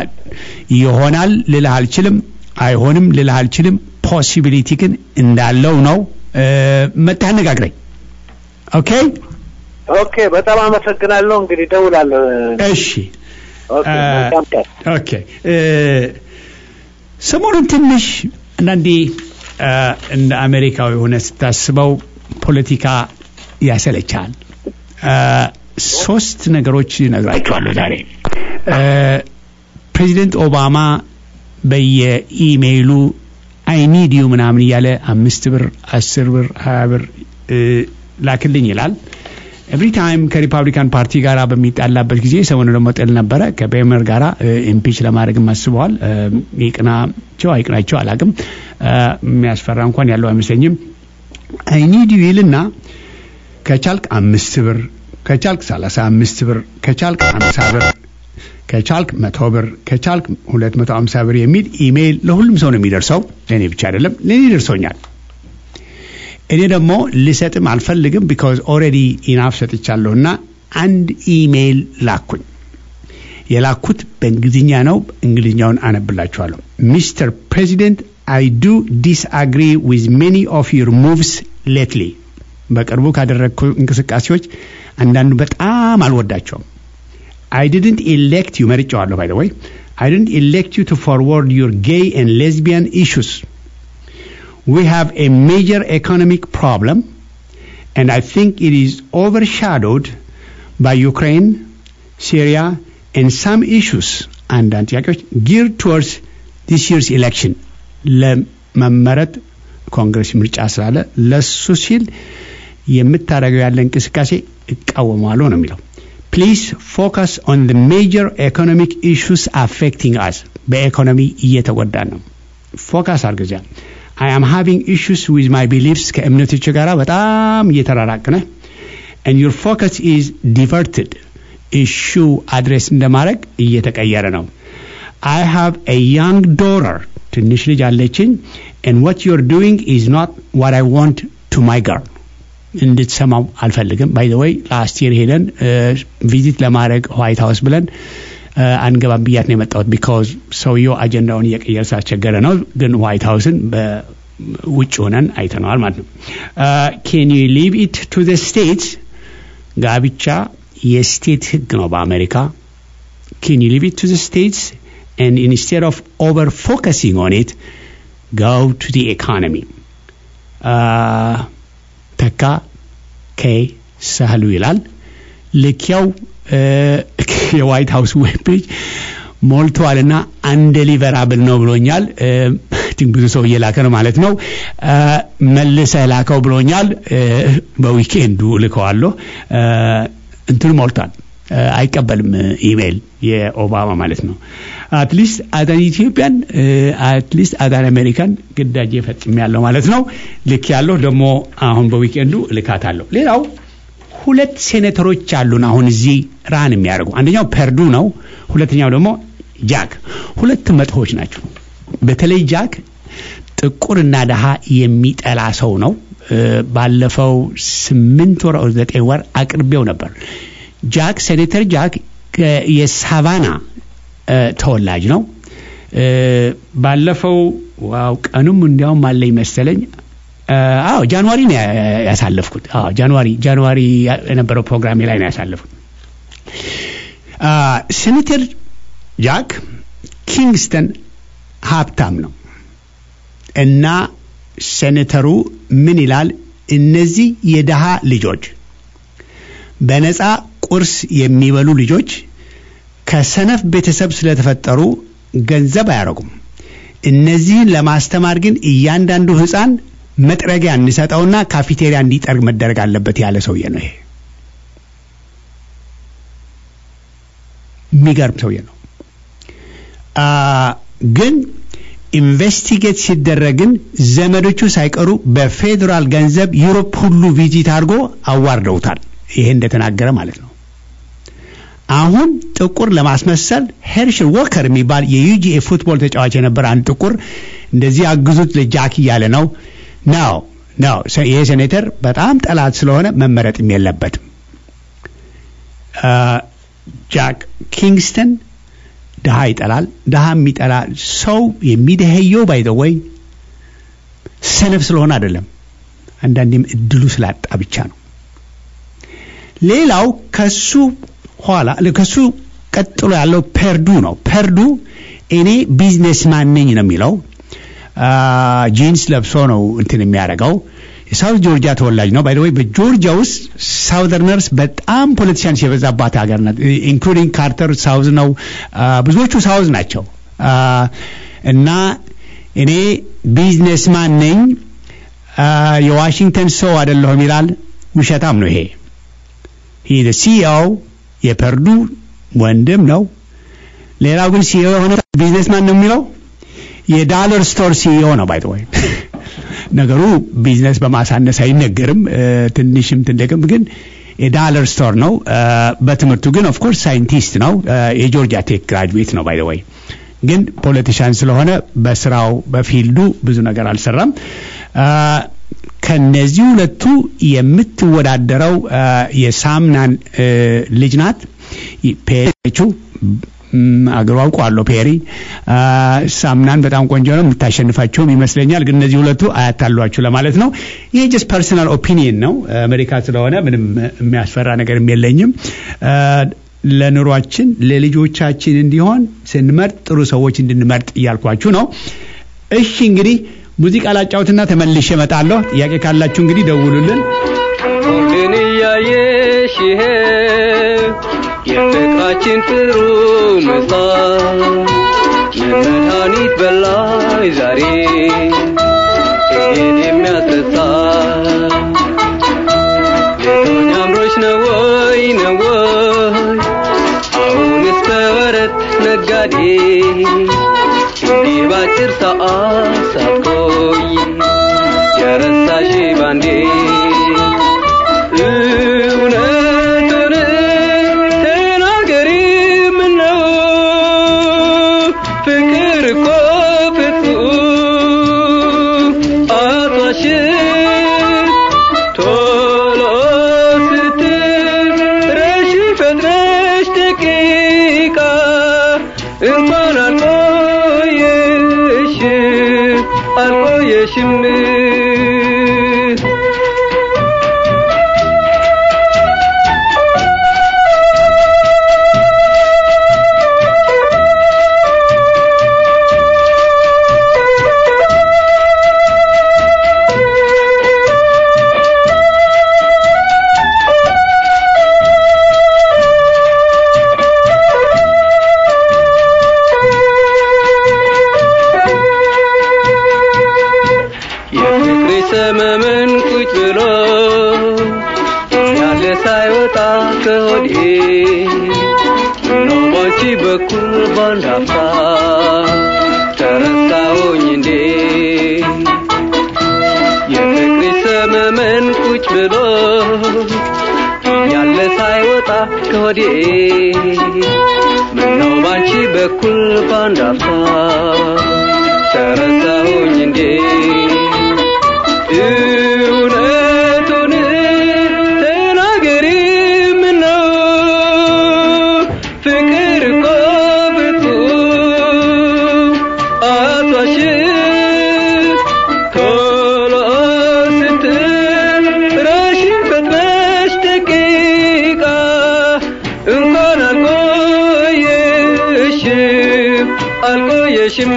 ይሆናል ልልህ አልችልም፣ አይሆንም ልልህ አልችልም። ፖሲቢሊቲ ግን እንዳለው ነው። እ፣ መጥተህ አነጋግረኝ። ኦኬ ኦኬ፣ በጣም አመሰግናለሁ። እንግዲህ ደውላለሁ። እሺ። ኦኬ፣ አ፣ መልካም ቀን። ኦኬ እ፣ ሰሞኑን ትንሽ አንዳንዴ አ፣ እንደ አሜሪካዊ ሆነ ስታስበው ፖለቲካ ያሰለቻል። አ፣ ሶስት ነገሮች እነግራችኋለሁ ዛሬ። አ፣ ፕሬዚደንት ኦባማ በየኢሜይሉ አይኒድ ዩ ምናምን እያለ አምስት ብር፣ አስር ብር፣ ሀያ ብር እ፣ ላክልኝ ይላል። ኤቭሪ ታይም ከሪፐብሊካን ፓርቲ ጋር በሚጣላበት ጊዜ ሰሞኑ ደግሞ ጥል ነበረ ከቤመር ጋራ ኢምፒች ለማድረግም አስበዋል። እ፣ ይቅናቸው አይቅናቸው አላቅም። የሚያስፈራ እንኳን ያለው አይመስለኝም። አይኒድ ዩ ይልና ከቻልክ አምስት ብር ከቻልክ ሰላሳ አምስት ብር ከቻልክ አምሳ ብር ከቻልክ መቶ ብር ከቻልክ ሁለት መቶ አምሳ ብር የሚል ኢሜይል ለሁሉም ሰው ነው የሚደርሰው። ለእኔ ብቻ አይደለም፣ ለእኔ ደርሶኛል። እኔ ደግሞ ልሰጥም አልፈልግም ቢካዝ ኦልሬዲ ኢናፍ ሰጥቻለሁ እና አንድ ኢሜይል ላኩኝ። የላኩት በእንግሊዝኛ ነው። እንግሊዝኛውን አነብላችኋለሁ። ሚስተር ፕሬዚደንት አይ ዱ ዲስአግሪ ዊዝ ሜኒ ኦፍ ዩር ሙቭስ ሌትሊ በቅርቡ ካደረግኩ እንቅስቃሴዎች አንዳንዱ በጣም አልወዳቸውም። I didn't elect you, መርጫዋለሁ by the way. I didn't elect you to forward your gay and lesbian issues. We have a major economic problem, and I think it is overshadowed by Ukraine, Syria, and some issues አንዳንድ ጥያቄዎች geared towards this year's election ለመመረጥ ኮንግረስ ምርጫ ስላለ ለሱ ሲል የምታደርገው ያለ እንቅስቃሴ እቃወማለሁ ነው የሚለው። ፕሊዝ ፎከስ ኦን the major economic issues affecting us በኢኮኖሚ እየተጎዳን ነው። ፎከስ አድርገዚያ I am having issues with my beliefs ከእምነቶች ጋር በጣም እየተራራቅነ and your focus is diverted ኢሹ አድሬስ እንደማድረግ እየተቀየረ ነው። I have a young daughter ትንሽ ልጅ አለችኝ and what you're doing is not what I want to my girl እንድትሰማው አልፈልግም። ባይ ዘ ወይ ላስት ይር ሄደን ቪዚት ለማድረግ ዋይት ሀውስ ብለን አንገባም ብያት ነው የመጣሁት። ቢካዝ ሰውየው አጀንዳውን እየቀየረ ስላስቸገረ ነው። ግን ዋይት ሀውስን በውጭ ሆነን አይተነዋል ማለት ነው። ኬን ዩ ሊቭ ኢት ቱ ዘ ስቴትስ ጋብቻ የስቴት ህግ ነው በአሜሪካ። ኬን ዩ ሊቭ ኢት ቱ ዘ ስቴትስ and instead of over focusing on it, go to the economy. ተካ ከ ሳህሉ ይላል። ልኪያው የዋይት ሀውስ ዌብ ፔጅ ሞልተዋልና አንደሊቨራብል ነው ብሎኛል። ብዙ ሰው እየላከ ነው ማለት ነው። መልሰህ ላከው ብሎኛል። በዊኬንዱ ልከዋለሁ። እንትኑ ሞልቷል። አይቀበልም ኢሜይል የኦባማ ማለት ነው። አትሊስት አዳን ኢትዮጵያን አትሊስት አዳን አሜሪካን ግዳጅ ፈጽም ያለው ማለት ነው። ልክ ያለው ደግሞ አሁን በዊኬንዱ ልካታለሁ። ሌላው ሁለት ሴኔተሮች አሉን አሁን እዚህ ራን የሚያደርጉ አንደኛው ፐርዱ ነው። ሁለተኛው ደግሞ ጃክ። ሁለት መጥፎች ናቸው። በተለይ ጃክ ጥቁርና ደሃ የሚጠላ ሰው ነው። ባለፈው ስምንት ወር ዘጠኝ ወር አቅርቤው ነበር። ጃክ ሴኔተር ጃክ የሳቫና ተወላጅ ነው። ባለፈው ዋው ቀኑም እንዲያውም አለኝ መሰለኝ። አዎ ጃንዋሪ ነው ያሳለፍኩት። አዎ ጃንዋሪ ጃንዋሪ የነበረው ፕሮግራሜ ላይ ነው ያሳለፍኩት። ሴኔተር ጃክ ኪንግስተን ሀብታም ነው እና ሴኔተሩ ምን ይላል? እነዚህ የድሃ ልጆች በነፃ ቁርስ የሚበሉ ልጆች ከሰነፍ ቤተሰብ ስለተፈጠሩ ገንዘብ አያረጉም። እነዚህን ለማስተማር ግን እያንዳንዱ ሕፃን መጥረጊያ እንሰጠውና ካፊቴሪያ እንዲጠርግ መደረግ አለበት ያለ ሰውዬ ነው። ይሄ የሚገርም ሰውዬ ነው። ግን ኢንቨስቲጌት ሲደረግን ዘመዶቹ ሳይቀሩ በፌዴራል ገንዘብ ዩሮፕ ሁሉ ቪዚት አድርጎ አዋርደውታል። ይሄ እንደተናገረ ማለት ነው። አሁን ጥቁር ለማስመሰል ሄርሽል ወከር የሚባል የዩጂኤ ፉትቦል ተጫዋች የነበረ አንድ ጥቁር እንደዚህ አግዙት ለጃክ እያለ ነው ነው ነው። ይሄ ሴኔተር በጣም ጠላት ስለሆነ መመረጥም የለበትም። ጃክ ኪንግስተን ድሃ ይጠላል። ድሃ የሚጠላ ሰው የሚደኸየው ባይዘወይ ሰነፍ ስለሆነ አይደለም፣ አንዳንዴም እድሉ ስላጣ ብቻ ነው። ሌላው ከሱ ኋላ ከሱ ቀጥሎ ያለው ፐርዱ ነው። ፐርዱ እኔ ቢዝነስማን ነኝ ነው የሚለው። ጂንስ ለብሶ ነው እንትን የሚያደርገው። የሳውት ጆርጂያ ተወላጅ ነው። ባይ ወይ በጆርጂያ ውስጥ ሳውዘርነርስ በጣም ፖለቲሽያንስ የበዛባት ሀገር ናት። ኢንክሉዲንግ ካርተር ሳውዝ ነው። ብዙዎቹ ሳውዝ ናቸው። እና እኔ ቢዝነስማን ነኝ የዋሽንግተን ሰው አይደለሁም ይላል። ውሸታም ነው ይሄ። ይህ ሲኢኦ የፐርዱ ወንድም ነው። ሌላው ግን ሲኢኦ የሆነ ቢዝነስማን ነው የሚለው የዳለር ስቶር ሲኢኦ ነው። ባይ ወይ ነገሩ ቢዝነስ በማሳነስ አይነገርም። ትንሽም ትልቅም ግን የዳለር ስቶር ነው። በትምህርቱ ግን ኦፍኮርስ ሳይንቲስት ነው። የጆርጂያ ቴክ ግራጁዌት ነው። ባይ ወይ ግን ፖለቲሻን ስለሆነ በስራው በፊልዱ ብዙ ነገር አልሰራም። ከነዚህ ሁለቱ የምትወዳደረው የሳምናን ልጅ ናት። ፔቹ አገሩ አውቀዋለሁ። ፔሪ ሳምናን በጣም ቆንጆ ነው። የምታሸንፋቸውም ይመስለኛል። ግን እነዚህ ሁለቱ አያታሏችሁ ለማለት ነው። ይሄ ጀስት ፐርሰናል ኦፒኒየን ነው። አሜሪካ ስለሆነ ምንም የሚያስፈራ ነገርም የለኝም። ለኑሯችን ለልጆቻችን እንዲሆን ስንመርጥ ጥሩ ሰዎች እንድንመርጥ እያልኳችሁ ነው። እሺ እንግዲህ ሙዚቃ ላጫውትና ተመልሼ እመጣለሁ። ጥያቄ ካላችሁ እንግዲህ ደውሉልን። ሁሉን እያየሽ ይሄ የፍቅራችን ጥሩ ምሳል ምን መድኃኒት በላይ ዛሬ ይሄን የሚያስረሳ ሌሎኝ አምሮች ነው ወይ ነው ወይ አሁንስ በወረት ነጋዴ እንዲህ ባጭር ሰዓት ሳትቆይ የረሳሽ ባንዴ እውነቱን ተናገሪ ምነው ፍቅር እኮ ፍጹም አቷሽም ቶሎ ስትረሺ ፈጥነሽ ደቂቃ እንኳን አልቆየሽም አልቆየሽም የፍቅሬ ሰመመን ቁጭ ብሎ ያለ ሳይወጣ ከሆዴ ምነው ባንቺ በኩል ባንድ አፍታ ተረሳሁኝ እንዴ የፍቅሬ ሰመመን ቁጭ ብሎ ያለ ሳይወጣ ከሆዴ ምነው ባንቺ በኩል ባንድ አፍታ ተረሳሁኝ እንዴ እውነቱን ተናገሪ ምነው ፍቅር እኮ ፍጹም አቷሽም ቶሎ ስትረሺ ፈጥነሽ ደቂቃ እንኳን አልቆየሽም አልቆየሽም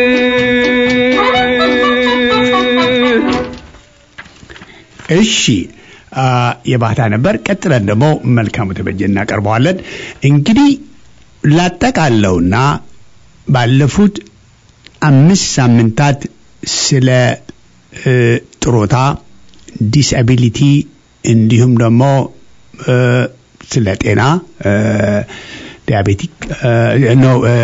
እሺ አ፣ የባህታ ነበር። ቀጥለን ደግሞ መልካሙ ተበጀ እናቀርበዋለን። እንግዲህ ላጠቃለውና ባለፉት አምስት ሳምንታት ስለ እ፣ ጥሮታ ዲስአቢሊቲ እንዲሁም ደግሞ እ፣ ስለ ጤና እ፣ ዲያቤቲክ እ፣ ኖ እ፣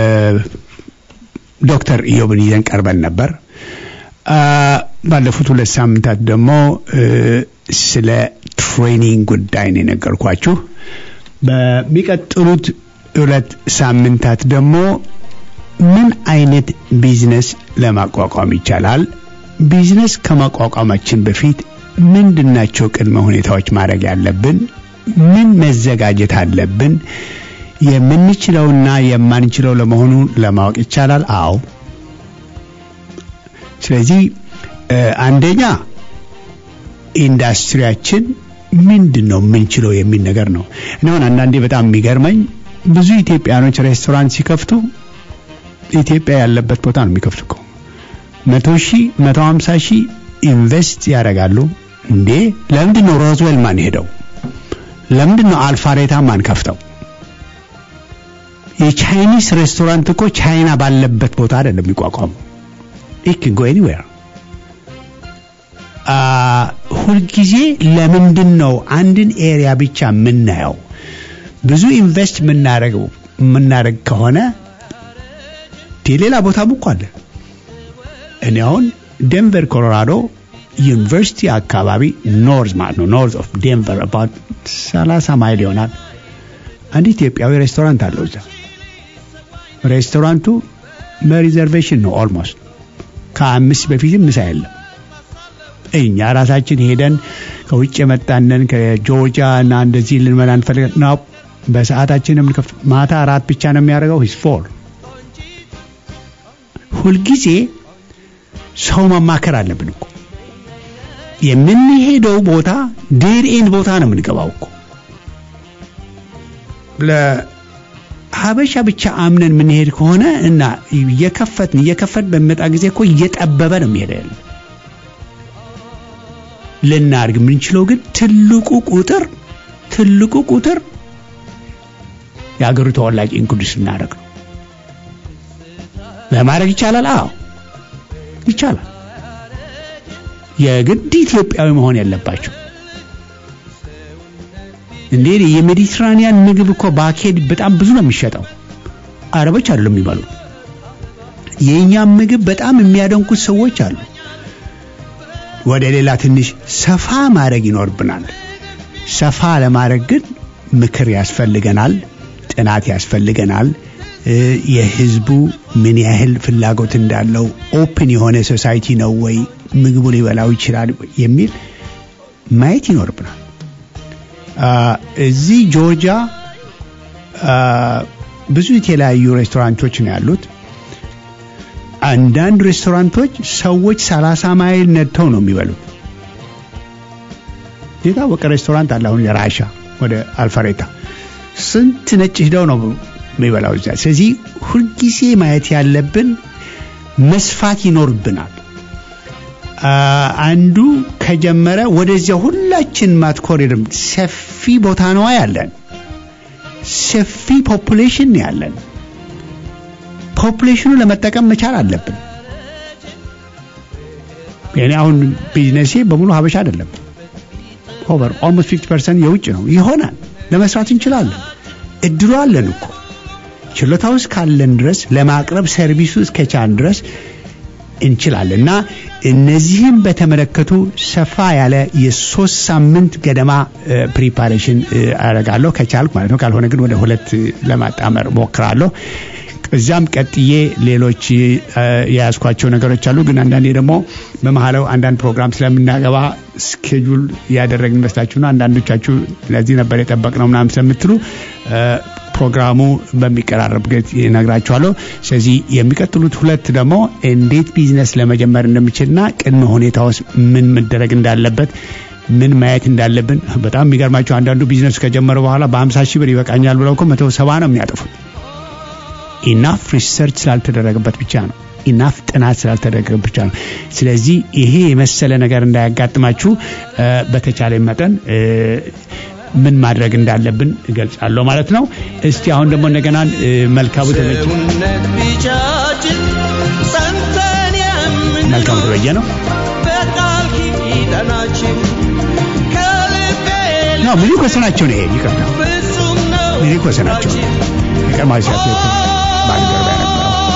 ዶክተር ኢዮብን ይዘን ቀርበን ነበር። አ፣ ባለፉት ሁለት ሳምንታት ደግሞ እ፣ ስለ ትሬኒንግ ጉዳይ ነው የነገርኳችሁ። በሚቀጥሉት ሁለት ሳምንታት ደግሞ ምን አይነት ቢዝነስ ለማቋቋም ይቻላል፣ ቢዝነስ ከማቋቋማችን በፊት ምንድናቸው ቅድመ ሁኔታዎች ማድረግ ያለብን፣ ምን መዘጋጀት አለብን፣ የምንችለውና የማንችለው ለመሆኑ ለማወቅ ይቻላል። አዎ። ስለዚህ እ፣ አንደኛ ኢንዱስትሪያችን ምንድን ነው የምንችለው የሚል ነገር ነው። እኔ አሁን አንዳንዴ በጣም የሚገርመኝ ብዙ ኢትዮጵያኖች ሬስቶራንት ሲከፍቱ ኢትዮጵያ ያለበት ቦታ ነው የሚከፍቱ እኮ መቶ ሺህ መቶ ሀምሳ ሺህ ኢንቨስት ያደርጋሉ። እንዴ ለምንድን ነው ሮዝዌል ማን ሄደው? ለምንድን ነው አልፋሬታ ማን ከፍተው? የቻይኒስ ሬስቶራንት እኮ ቻይና ባለበት ቦታ አይደለም የሚቋቋሙ ኢት ካን ጎ ኤኒዌር ሁልጊዜ ለምንድን ነው አንድን ኤሪያ ብቻ የምናየው? ብዙ ኢንቨስት የምናደርገው የምናደርግ ከሆነ ሌላ ቦታም እኮ አለ። እኔ አሁን ዴንቨር ኮሎራዶ ዩኒቨርሲቲ አካባቢ ኖርዝ ማለት ነው ኖርዝ ኦፍ ዴንቨር አባት 30 ማይል ይሆናል። አንድ ኢትዮጵያዊ ሬስቶራንት አለው እዛ። ሬስቶራንቱ በሪዘርቬሽን ነው ኦልሞስት ከአምስት በፊትም ምሳ የለም። እኛ ራሳችን ሄደን ከውጭ የመጣንን ከጆርጂያ እና እንደዚህ ልንመላ እንፈልግ ነው። በሰዓታችን የምንከፍት ማታ አራት ብቻ ነው የሚያደርገው ሂስ ፎር ሁልጊዜ ሰው ማማከር አለብን እኮ የምንሄደው ቦታ ዴድ ኤንድ ቦታ ነው የምንገባው እኮ ለሀበሻ ብቻ አምነን የምንሄድ ከሆነ እና እየከፈትን እየከፈትን በሚመጣ ጊዜ እኮ እየጠበበ ነው የሚሄደ ያለ ልናድግ የምንችለው ግን ትልቁ ቁጥር ትልቁ ቁጥር የሀገሩ ተወላጅ ኢንክሉድ ስናደርግ ነው። ለማድረግ ይቻላል? አዎ ይቻላል። የግድ ኢትዮጵያዊ መሆን የለባቸው። እንዴ የሜዲትራኒያን ምግብ እኮ ባኬድ በጣም ብዙ ነው የሚሸጠው። አረቦች አይደሉም የሚበሉት። የእኛም ምግብ በጣም የሚያደንቁት ሰዎች አሉ። ወደ ሌላ ትንሽ ሰፋ ማድረግ ይኖርብናል። ሰፋ ለማድረግ ግን ምክር ያስፈልገናል፣ ጥናት ያስፈልገናል። የህዝቡ ምን ያህል ፍላጎት እንዳለው ኦፕን የሆነ ሶሳይቲ ነው ወይ ምግቡ ሊበላው ይችላል የሚል ማየት ይኖርብናል። እዚህ ጆርጂያ ብዙ የተለያዩ ሬስቶራንቶች ነው ያሉት። አንዳንድ ሬስቶራንቶች ሰዎች ሰላሳ ማይል ነድተው ነው የሚበሉት። የታወቀ ሬስቶራንት አለ አሁን የራሻ ወደ አልፈሬታ ስንት ነጭ ሂደው ነው የሚበላው እዚያ። ስለዚህ ሁልጊዜ ማየት ያለብን መስፋት ይኖርብናል። አንዱ ከጀመረ ወደዚያ ሁላችን ማትኮር የለም። ሰፊ ቦታ ነዋ ያለን፣ ሰፊ ፖፑሌሽን ያለን። ፖፑሌሽኑ ለመጠቀም መቻል አለብን። እኔ አሁን ቢዝነሴ በሙሉ ሀበሻ አይደለም። ኦቨር ኦልሞስት ፊፍቲ ፐርሰንት የውጭ ነው። ይሆናል፣ ለመስራት እንችላለን። እድሉ አለን እኮ ችሎታው እስካለን ድረስ ለማቅረብ ሰርቪሱ እስከቻን ድረስ እንችላለን እና እነዚህም በተመለከቱ ሰፋ ያለ የሶስት ሳምንት ገደማ ፕሪፓሬሽን አደርጋለሁ ከቻልኩ ማለት ነው። ካልሆነ ግን ወደ ሁለት ለማጣመር ሞክራለሁ። እዚያም ቀጥዬ ሌሎች የያዝኳቸው ነገሮች አሉ። ግን አንዳንዴ ደግሞ በመሀላው አንዳንድ ፕሮግራም ስለምናገባ ስኬጁል ያደረግን ይመስላችሁና አንዳንዶቻችሁ ለዚህ ነበር የጠበቅነው ምናምን ስለምትሉ ፕሮግራሙ በሚቀራረብ ጊዜ ይነግራችኋለሁ። ስለዚህ የሚቀጥሉት ሁለት ደግሞ እንዴት ቢዝነስ ለመጀመር እንደምችልና ቅድመ ሁኔታ ውስጥ ምን መደረግ እንዳለበት ምን ማየት እንዳለብን በጣም የሚገርማቸው አንዳንዱ ቢዝነስ ከጀመረ በኋላ በሀምሳ ሺህ ብር ይበቃኛል ብለው እኮ መቶ ሰባ ነው የሚያጠፉት። ኢናፍ ሪሰርች ስላልተደረገበት ብቻ ነው። ኢናፍ ጥናት ስላልተደረገበት ብቻ ነው። ስለዚህ ይሄ የመሰለ ነገር እንዳያጋጥማችሁ በተቻለ መጠን ምን ማድረግ እንዳለብን እገልጻለሁ ማለት ነው። እስቲ አሁን ደግሞ እንደገና መልካሙ ተበጀ ሰውነት ቢጃጅን ጸንተን የምን መልካሙ ተበጀ ነው በቃል ኪዳናችን ከልቤ ነው ሚሊክ ወሰናቸው ነው። ይሄ ይቅርታ ፍጹም ነው ሚሊክ ወሰናቸው ነው የቀድሞ ሲያት ባልደረባ የነበረው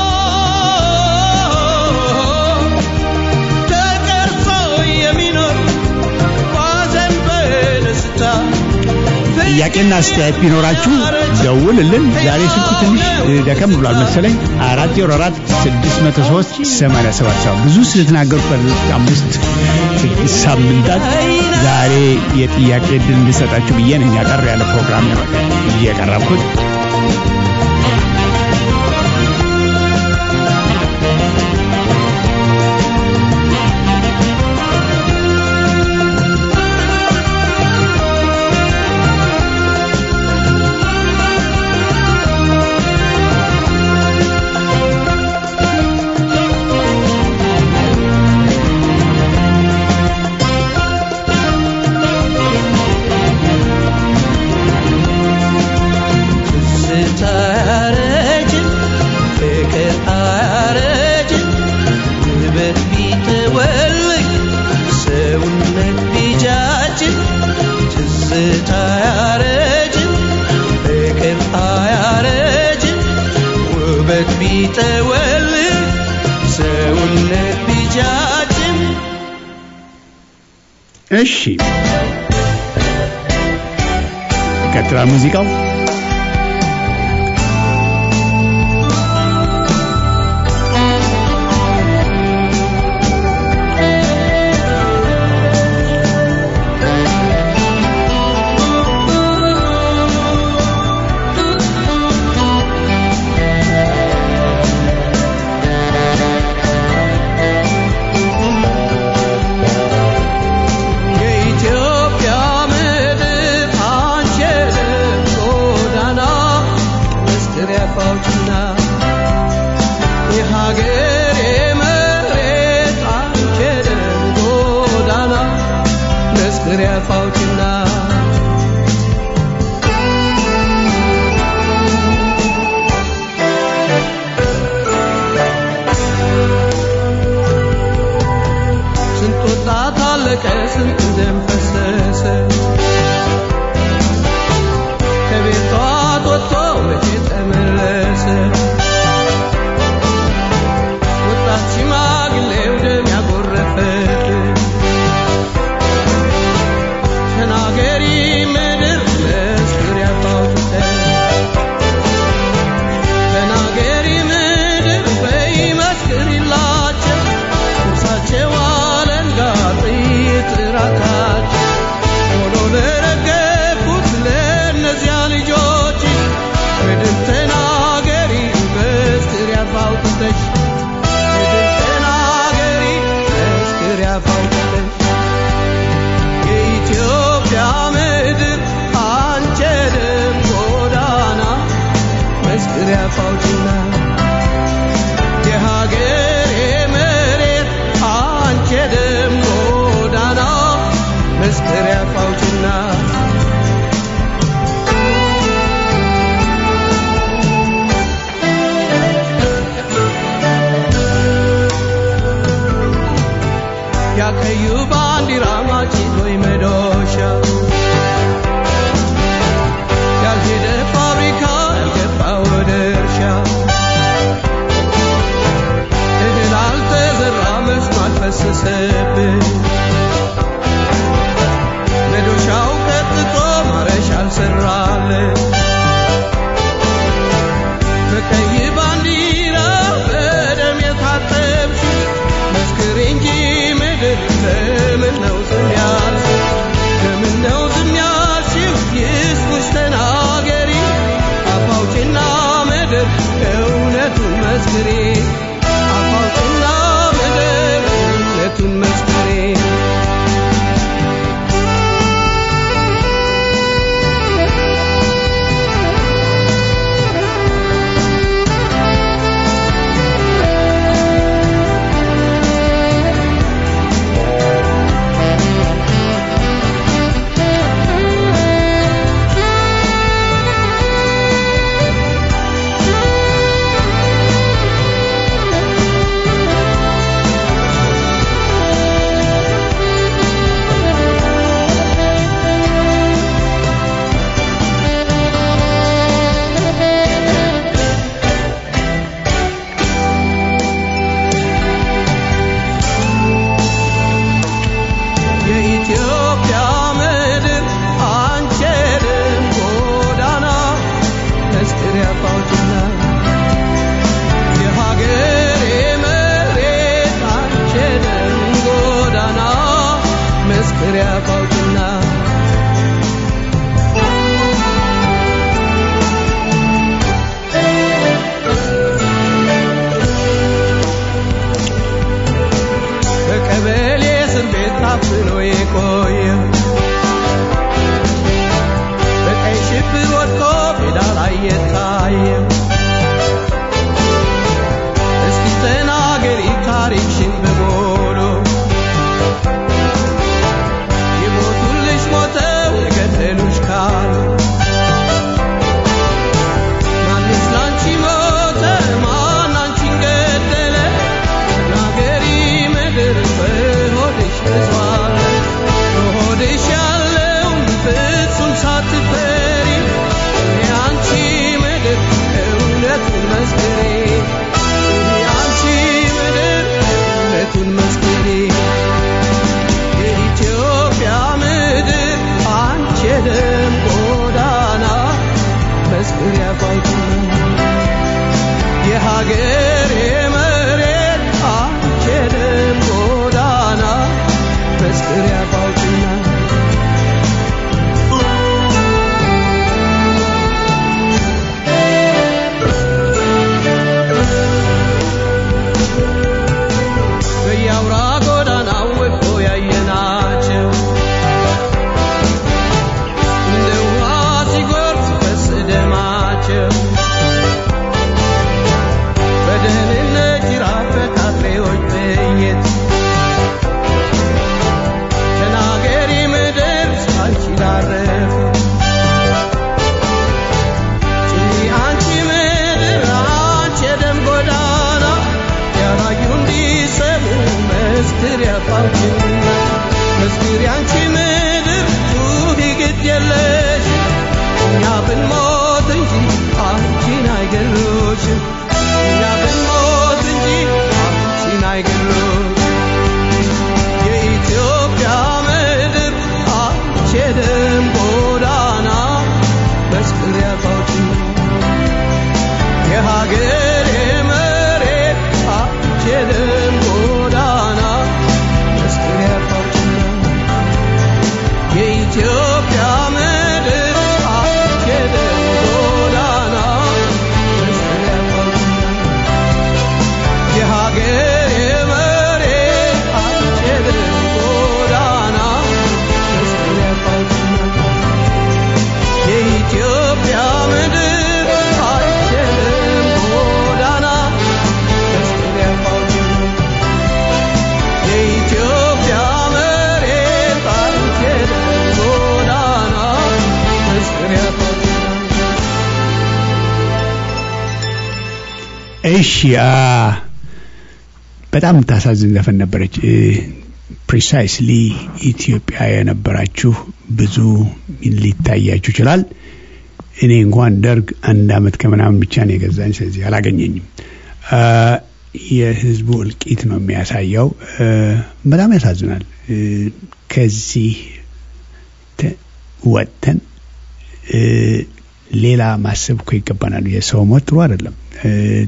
ተቀርጾ የሚኖር ባዘን በደስታ ጥያቄና አስተያየት ቢኖራችሁ ደውልልን። ዛሬ ስልኩ ትንሽ ደከም ብሏል መሰለኝ። አራት ዜሮ አራት ስድስት መቶ ሶስት ሰማንያ ሰባት ሰባ ብዙ ስለተናገሩት ባለፉት አምስት ስድስት ሳምንታት ዛሬ የጥያቄ እድል እንድሰጣችሁ ብዬ ነኝ ያጠር ያለ ፕሮግራም ነው እየቀረብኩት። ትዝታ አያረጅም፣ ፍቅር አያረጅም፣ ውበት ቢጠወልግ ሰውነት ቢጃጅም ትዝታ አያረጅም፣ ፍቅር አያረጅም፣ ውበት ቢጠወልግ ሰውነት ቢጃጅም እሺ ይቀጥላል ሙዚቃው። የኢትዮጵያ ምድር አንቺ የልብ ጎዳ የሀገሬ መሬት አንቺ የደም ጎዳና መስክሪያ ፋውችና ስንት ወጣት አለቀ ስንት ደም ፈሰሰ ከቤቷ ወጥቶ መቼ ተመለሰ ወጣት ሽማግሌው ደም ያጎረፈብን ተናገሪ ምድር መስክር ያፋውጥተን ተናገሪ ምድር በይ መስክሪላቸው እርሳቸው አለንጋ ጥይት ራካቸው ሆኖ ለረገፉት ለእነዚያ ልጆች ምድር ተናገሪ መስክር ያፋውጥተሽ ምድር ተናገሪ መስክር ያፋውጥተሽ የኢትዮጵያ ምድር አንቺ የደም ጎዳና መስክሪያ ፋውችና የሀገሬ መሬት አንቺ የደም ጎዳና መስክሪያ ፋውችና ያቀዩ ባንዲራ ማጭቶይ መዶሻ ያልሄደ ፋብሪካ ያልገባ ወደ እርሻ እህል አልተዘራ መስኖ አልፈሰሰብን መዶሻው ቀጥቶ ማረሻ አልሰራለን በቀይ ባንዲራ በደም የታጠብሽ መስክር እንጂ ምድር ለምን ነው ዝም ያልሽው? ለምን ነው ዝም ያልሽው? ይስሙሽ ተናገሪ አፋውጭና ምድር እውነቱን መስክሪ አፋውጭና ምድር እውነቱን መስክሪ የኢትዮጵያ ምድር አንቺ የደም ጎዳና መስክሪያ ፋውችና የሀገሬ መሬት አንቺ የደም ጎዳና መስክሪያ ፋውችና በቀበሌ እስር ቤት ታፍኖ የቆየ በቀይ ሽብር ወድቆ ሜዳ ላይ የታየ እስኪ ተናገሪ ታሪክሽን በሙሉ መስክር ያፋውችና መስክር ያንቺ ምድር ጩኺ ግድ የለሽ እኛ ብንሞት እንጂ አንቺን አይገሉሽም እኛ ብንሞት እንጂ አንቺን አይገሉሽም የኢትዮጵያ ምድር አንቺ የደም ጎዳና መስክር ያፋውችና የሀገሬ መሬት አንቺ የደም ጎዳና መስክር ያፋውችና የኢትዮጵያ ምድር አንቺ የደም ጎዳና መስክር ያፋውችና የሀገሬ መሬት አንቺ የደም ጎዳና መስክር ያፋውችና የኢትዮጵያ ምድር አንቺ የደም ጎዳና መስክር ያፋውችና የኢትዮጵያ መሬት አንቺ የደም ጎዳና መስክር ያፋውችና እሺ አ በጣም የምታሳዝን ዘፈን ነበረች። ፕሪሳይስሊ ኢትዮጵያ የነበራችሁ ብዙ ሊታያችሁ ይችላል። እኔ እንኳን ደርግ አንድ አመት ከምናምን ብቻ ነው የገዛኝ፣ ስለዚህ አላገኘኝም። አ የህዝቡ እልቂት ነው የሚያሳየው። እ በጣም ያሳዝናል። እ ከዚህ ተ- ወጥተን እ ሌላ ማሰብ እኮ ይገባናል። የሰው ሞት ጥሩ አይደለም። እ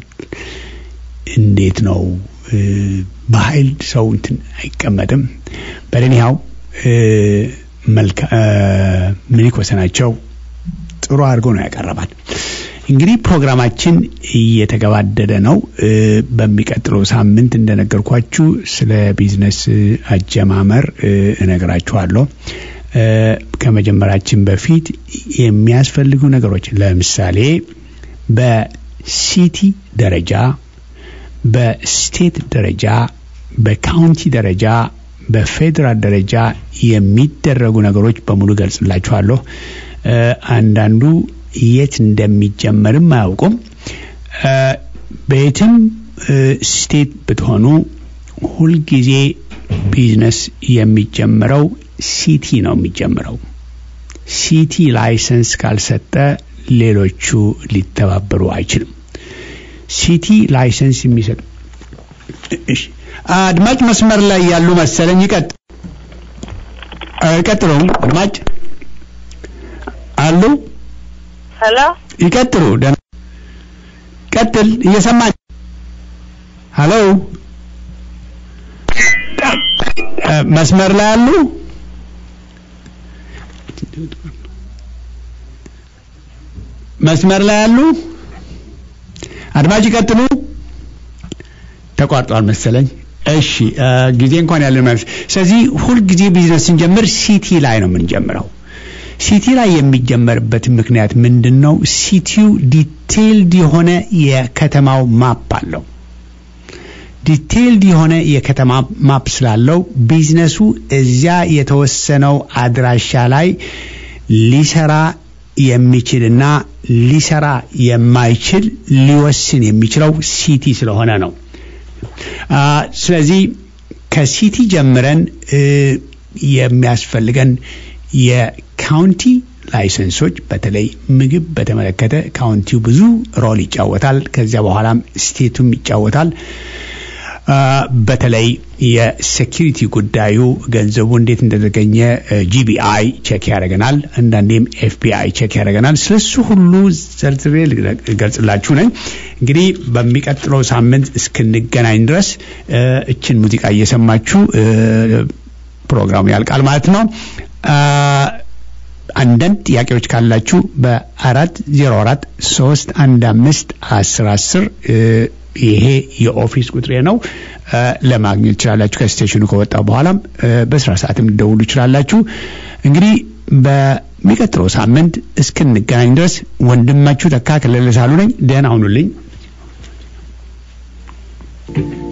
እንዴት ነው እ በኃይል ሰው እንትን አይቀመጥም። በለኒያው መልካ ምኒልክ ወሰናቸው ጥሩ አድርጎ ነው ያቀረባል። እንግዲህ ፕሮግራማችን እየተገባደደ ነው። እ በሚቀጥለው ሳምንት እንደነገርኳችሁ ስለ ቢዝነስ አጀማመር እ እነግራችኋለሁ። እ ከመጀመራችን በፊት የሚያስፈልጉ ነገሮች ለምሳሌ በሲቲ ደረጃ፣ በስቴት ደረጃ፣ በካውንቲ ደረጃ፣ በፌዴራል ደረጃ የሚደረጉ ነገሮች በሙሉ ገልጽላችኋለሁ። እ አንዳንዱ የት እንደሚጀመርም አያውቁም። እ በየትም እ ስቴት ብትሆኑ ሁልጊዜ ቢዝነስ የሚጀምረው ሲቲ ነው የሚጀምረው። ሲቲ ላይሰንስ ካልሰጠ ሌሎቹ ሊተባበሩ አይችልም። ሲቲ ላይሰንስ የሚሰጥ እሺ፣ አድማጭ መስመር ላይ ያሉ መሰለኝ። ይቀጥ ቀጥሉ። አድማጭ አሉ። ሄሎ ይቀጥሉ። ደህና ቀጥል። እየሰማኝ ሄሎ፣ መስመር ላይ አሉ። መስመር ላይ አሉ። አድማጭ ይቀጥሉ። ተቋርጧል መሰለኝ። እሺ ጊዜ እንኳን ያለን ማለት ስለዚህ ሁልጊዜ ቢዝነስ ስንጀምር ሲቲ ላይ ነው የምንጀምረው። ሲቲ ላይ የሚጀመርበት ምክንያት ምንድን ነው? ሲቲው ዲቴይልድ የሆነ የከተማው ማፕ አለው። ዲቴይልድ የሆነ የከተማ ማፕ ስላለው ቢዝነሱ እዚያ የተወሰነው አድራሻ ላይ ሊሰራ የሚችልና ሊሰራ የማይችል ሊወስን የሚችለው ሲቲ ስለሆነ ነው። አ ስለዚህ ከሲቲ ጀምረን እ የሚያስፈልገን የካውንቲ ላይሰንሶች በተለይ ምግብ በተመለከተ ካውንቲው ብዙ ሮል ይጫወታል። ከዚያ በኋላም ስቴቱም ይጫወታል። አ በተለይ የሴኪሪቲ ጉዳዩ ገንዘቡ እንዴት እንደተገኘ ጂቢአይ ቼክ ያደርገናል። አንዳንዴም ኤፍቢአይ ቼክ ያደርገናል። ስለሱ ሁሉ ዘርዝሬ ልገልጽላችሁ ነኝ። እንግዲህ በሚቀጥለው ሳምንት እስክንገናኝ ድረስ እ እችን ሙዚቃ እየሰማችሁ እ ፕሮግራሙ ያልቃል ማለት ነው። አ አንዳንድ ጥያቄዎች ካላችሁ በአራት ዜሮ አራት ሶስት አንድ አምስት አስር አስር ይሄ የኦፊስ ቁጥሬ ነው። ለማግኘት ትችላላችሁ። ከስቴሽኑ ከወጣ በኋላም በስራ ሰዓትም ልደውሉ ይችላላችሁ። እንግዲህ በሚቀጥለው ሳምንት እስክንገናኝ ድረስ ወንድማችሁ ተካ ከለለ ሳሉ ነኝ። ደህና ሁኑልኝ።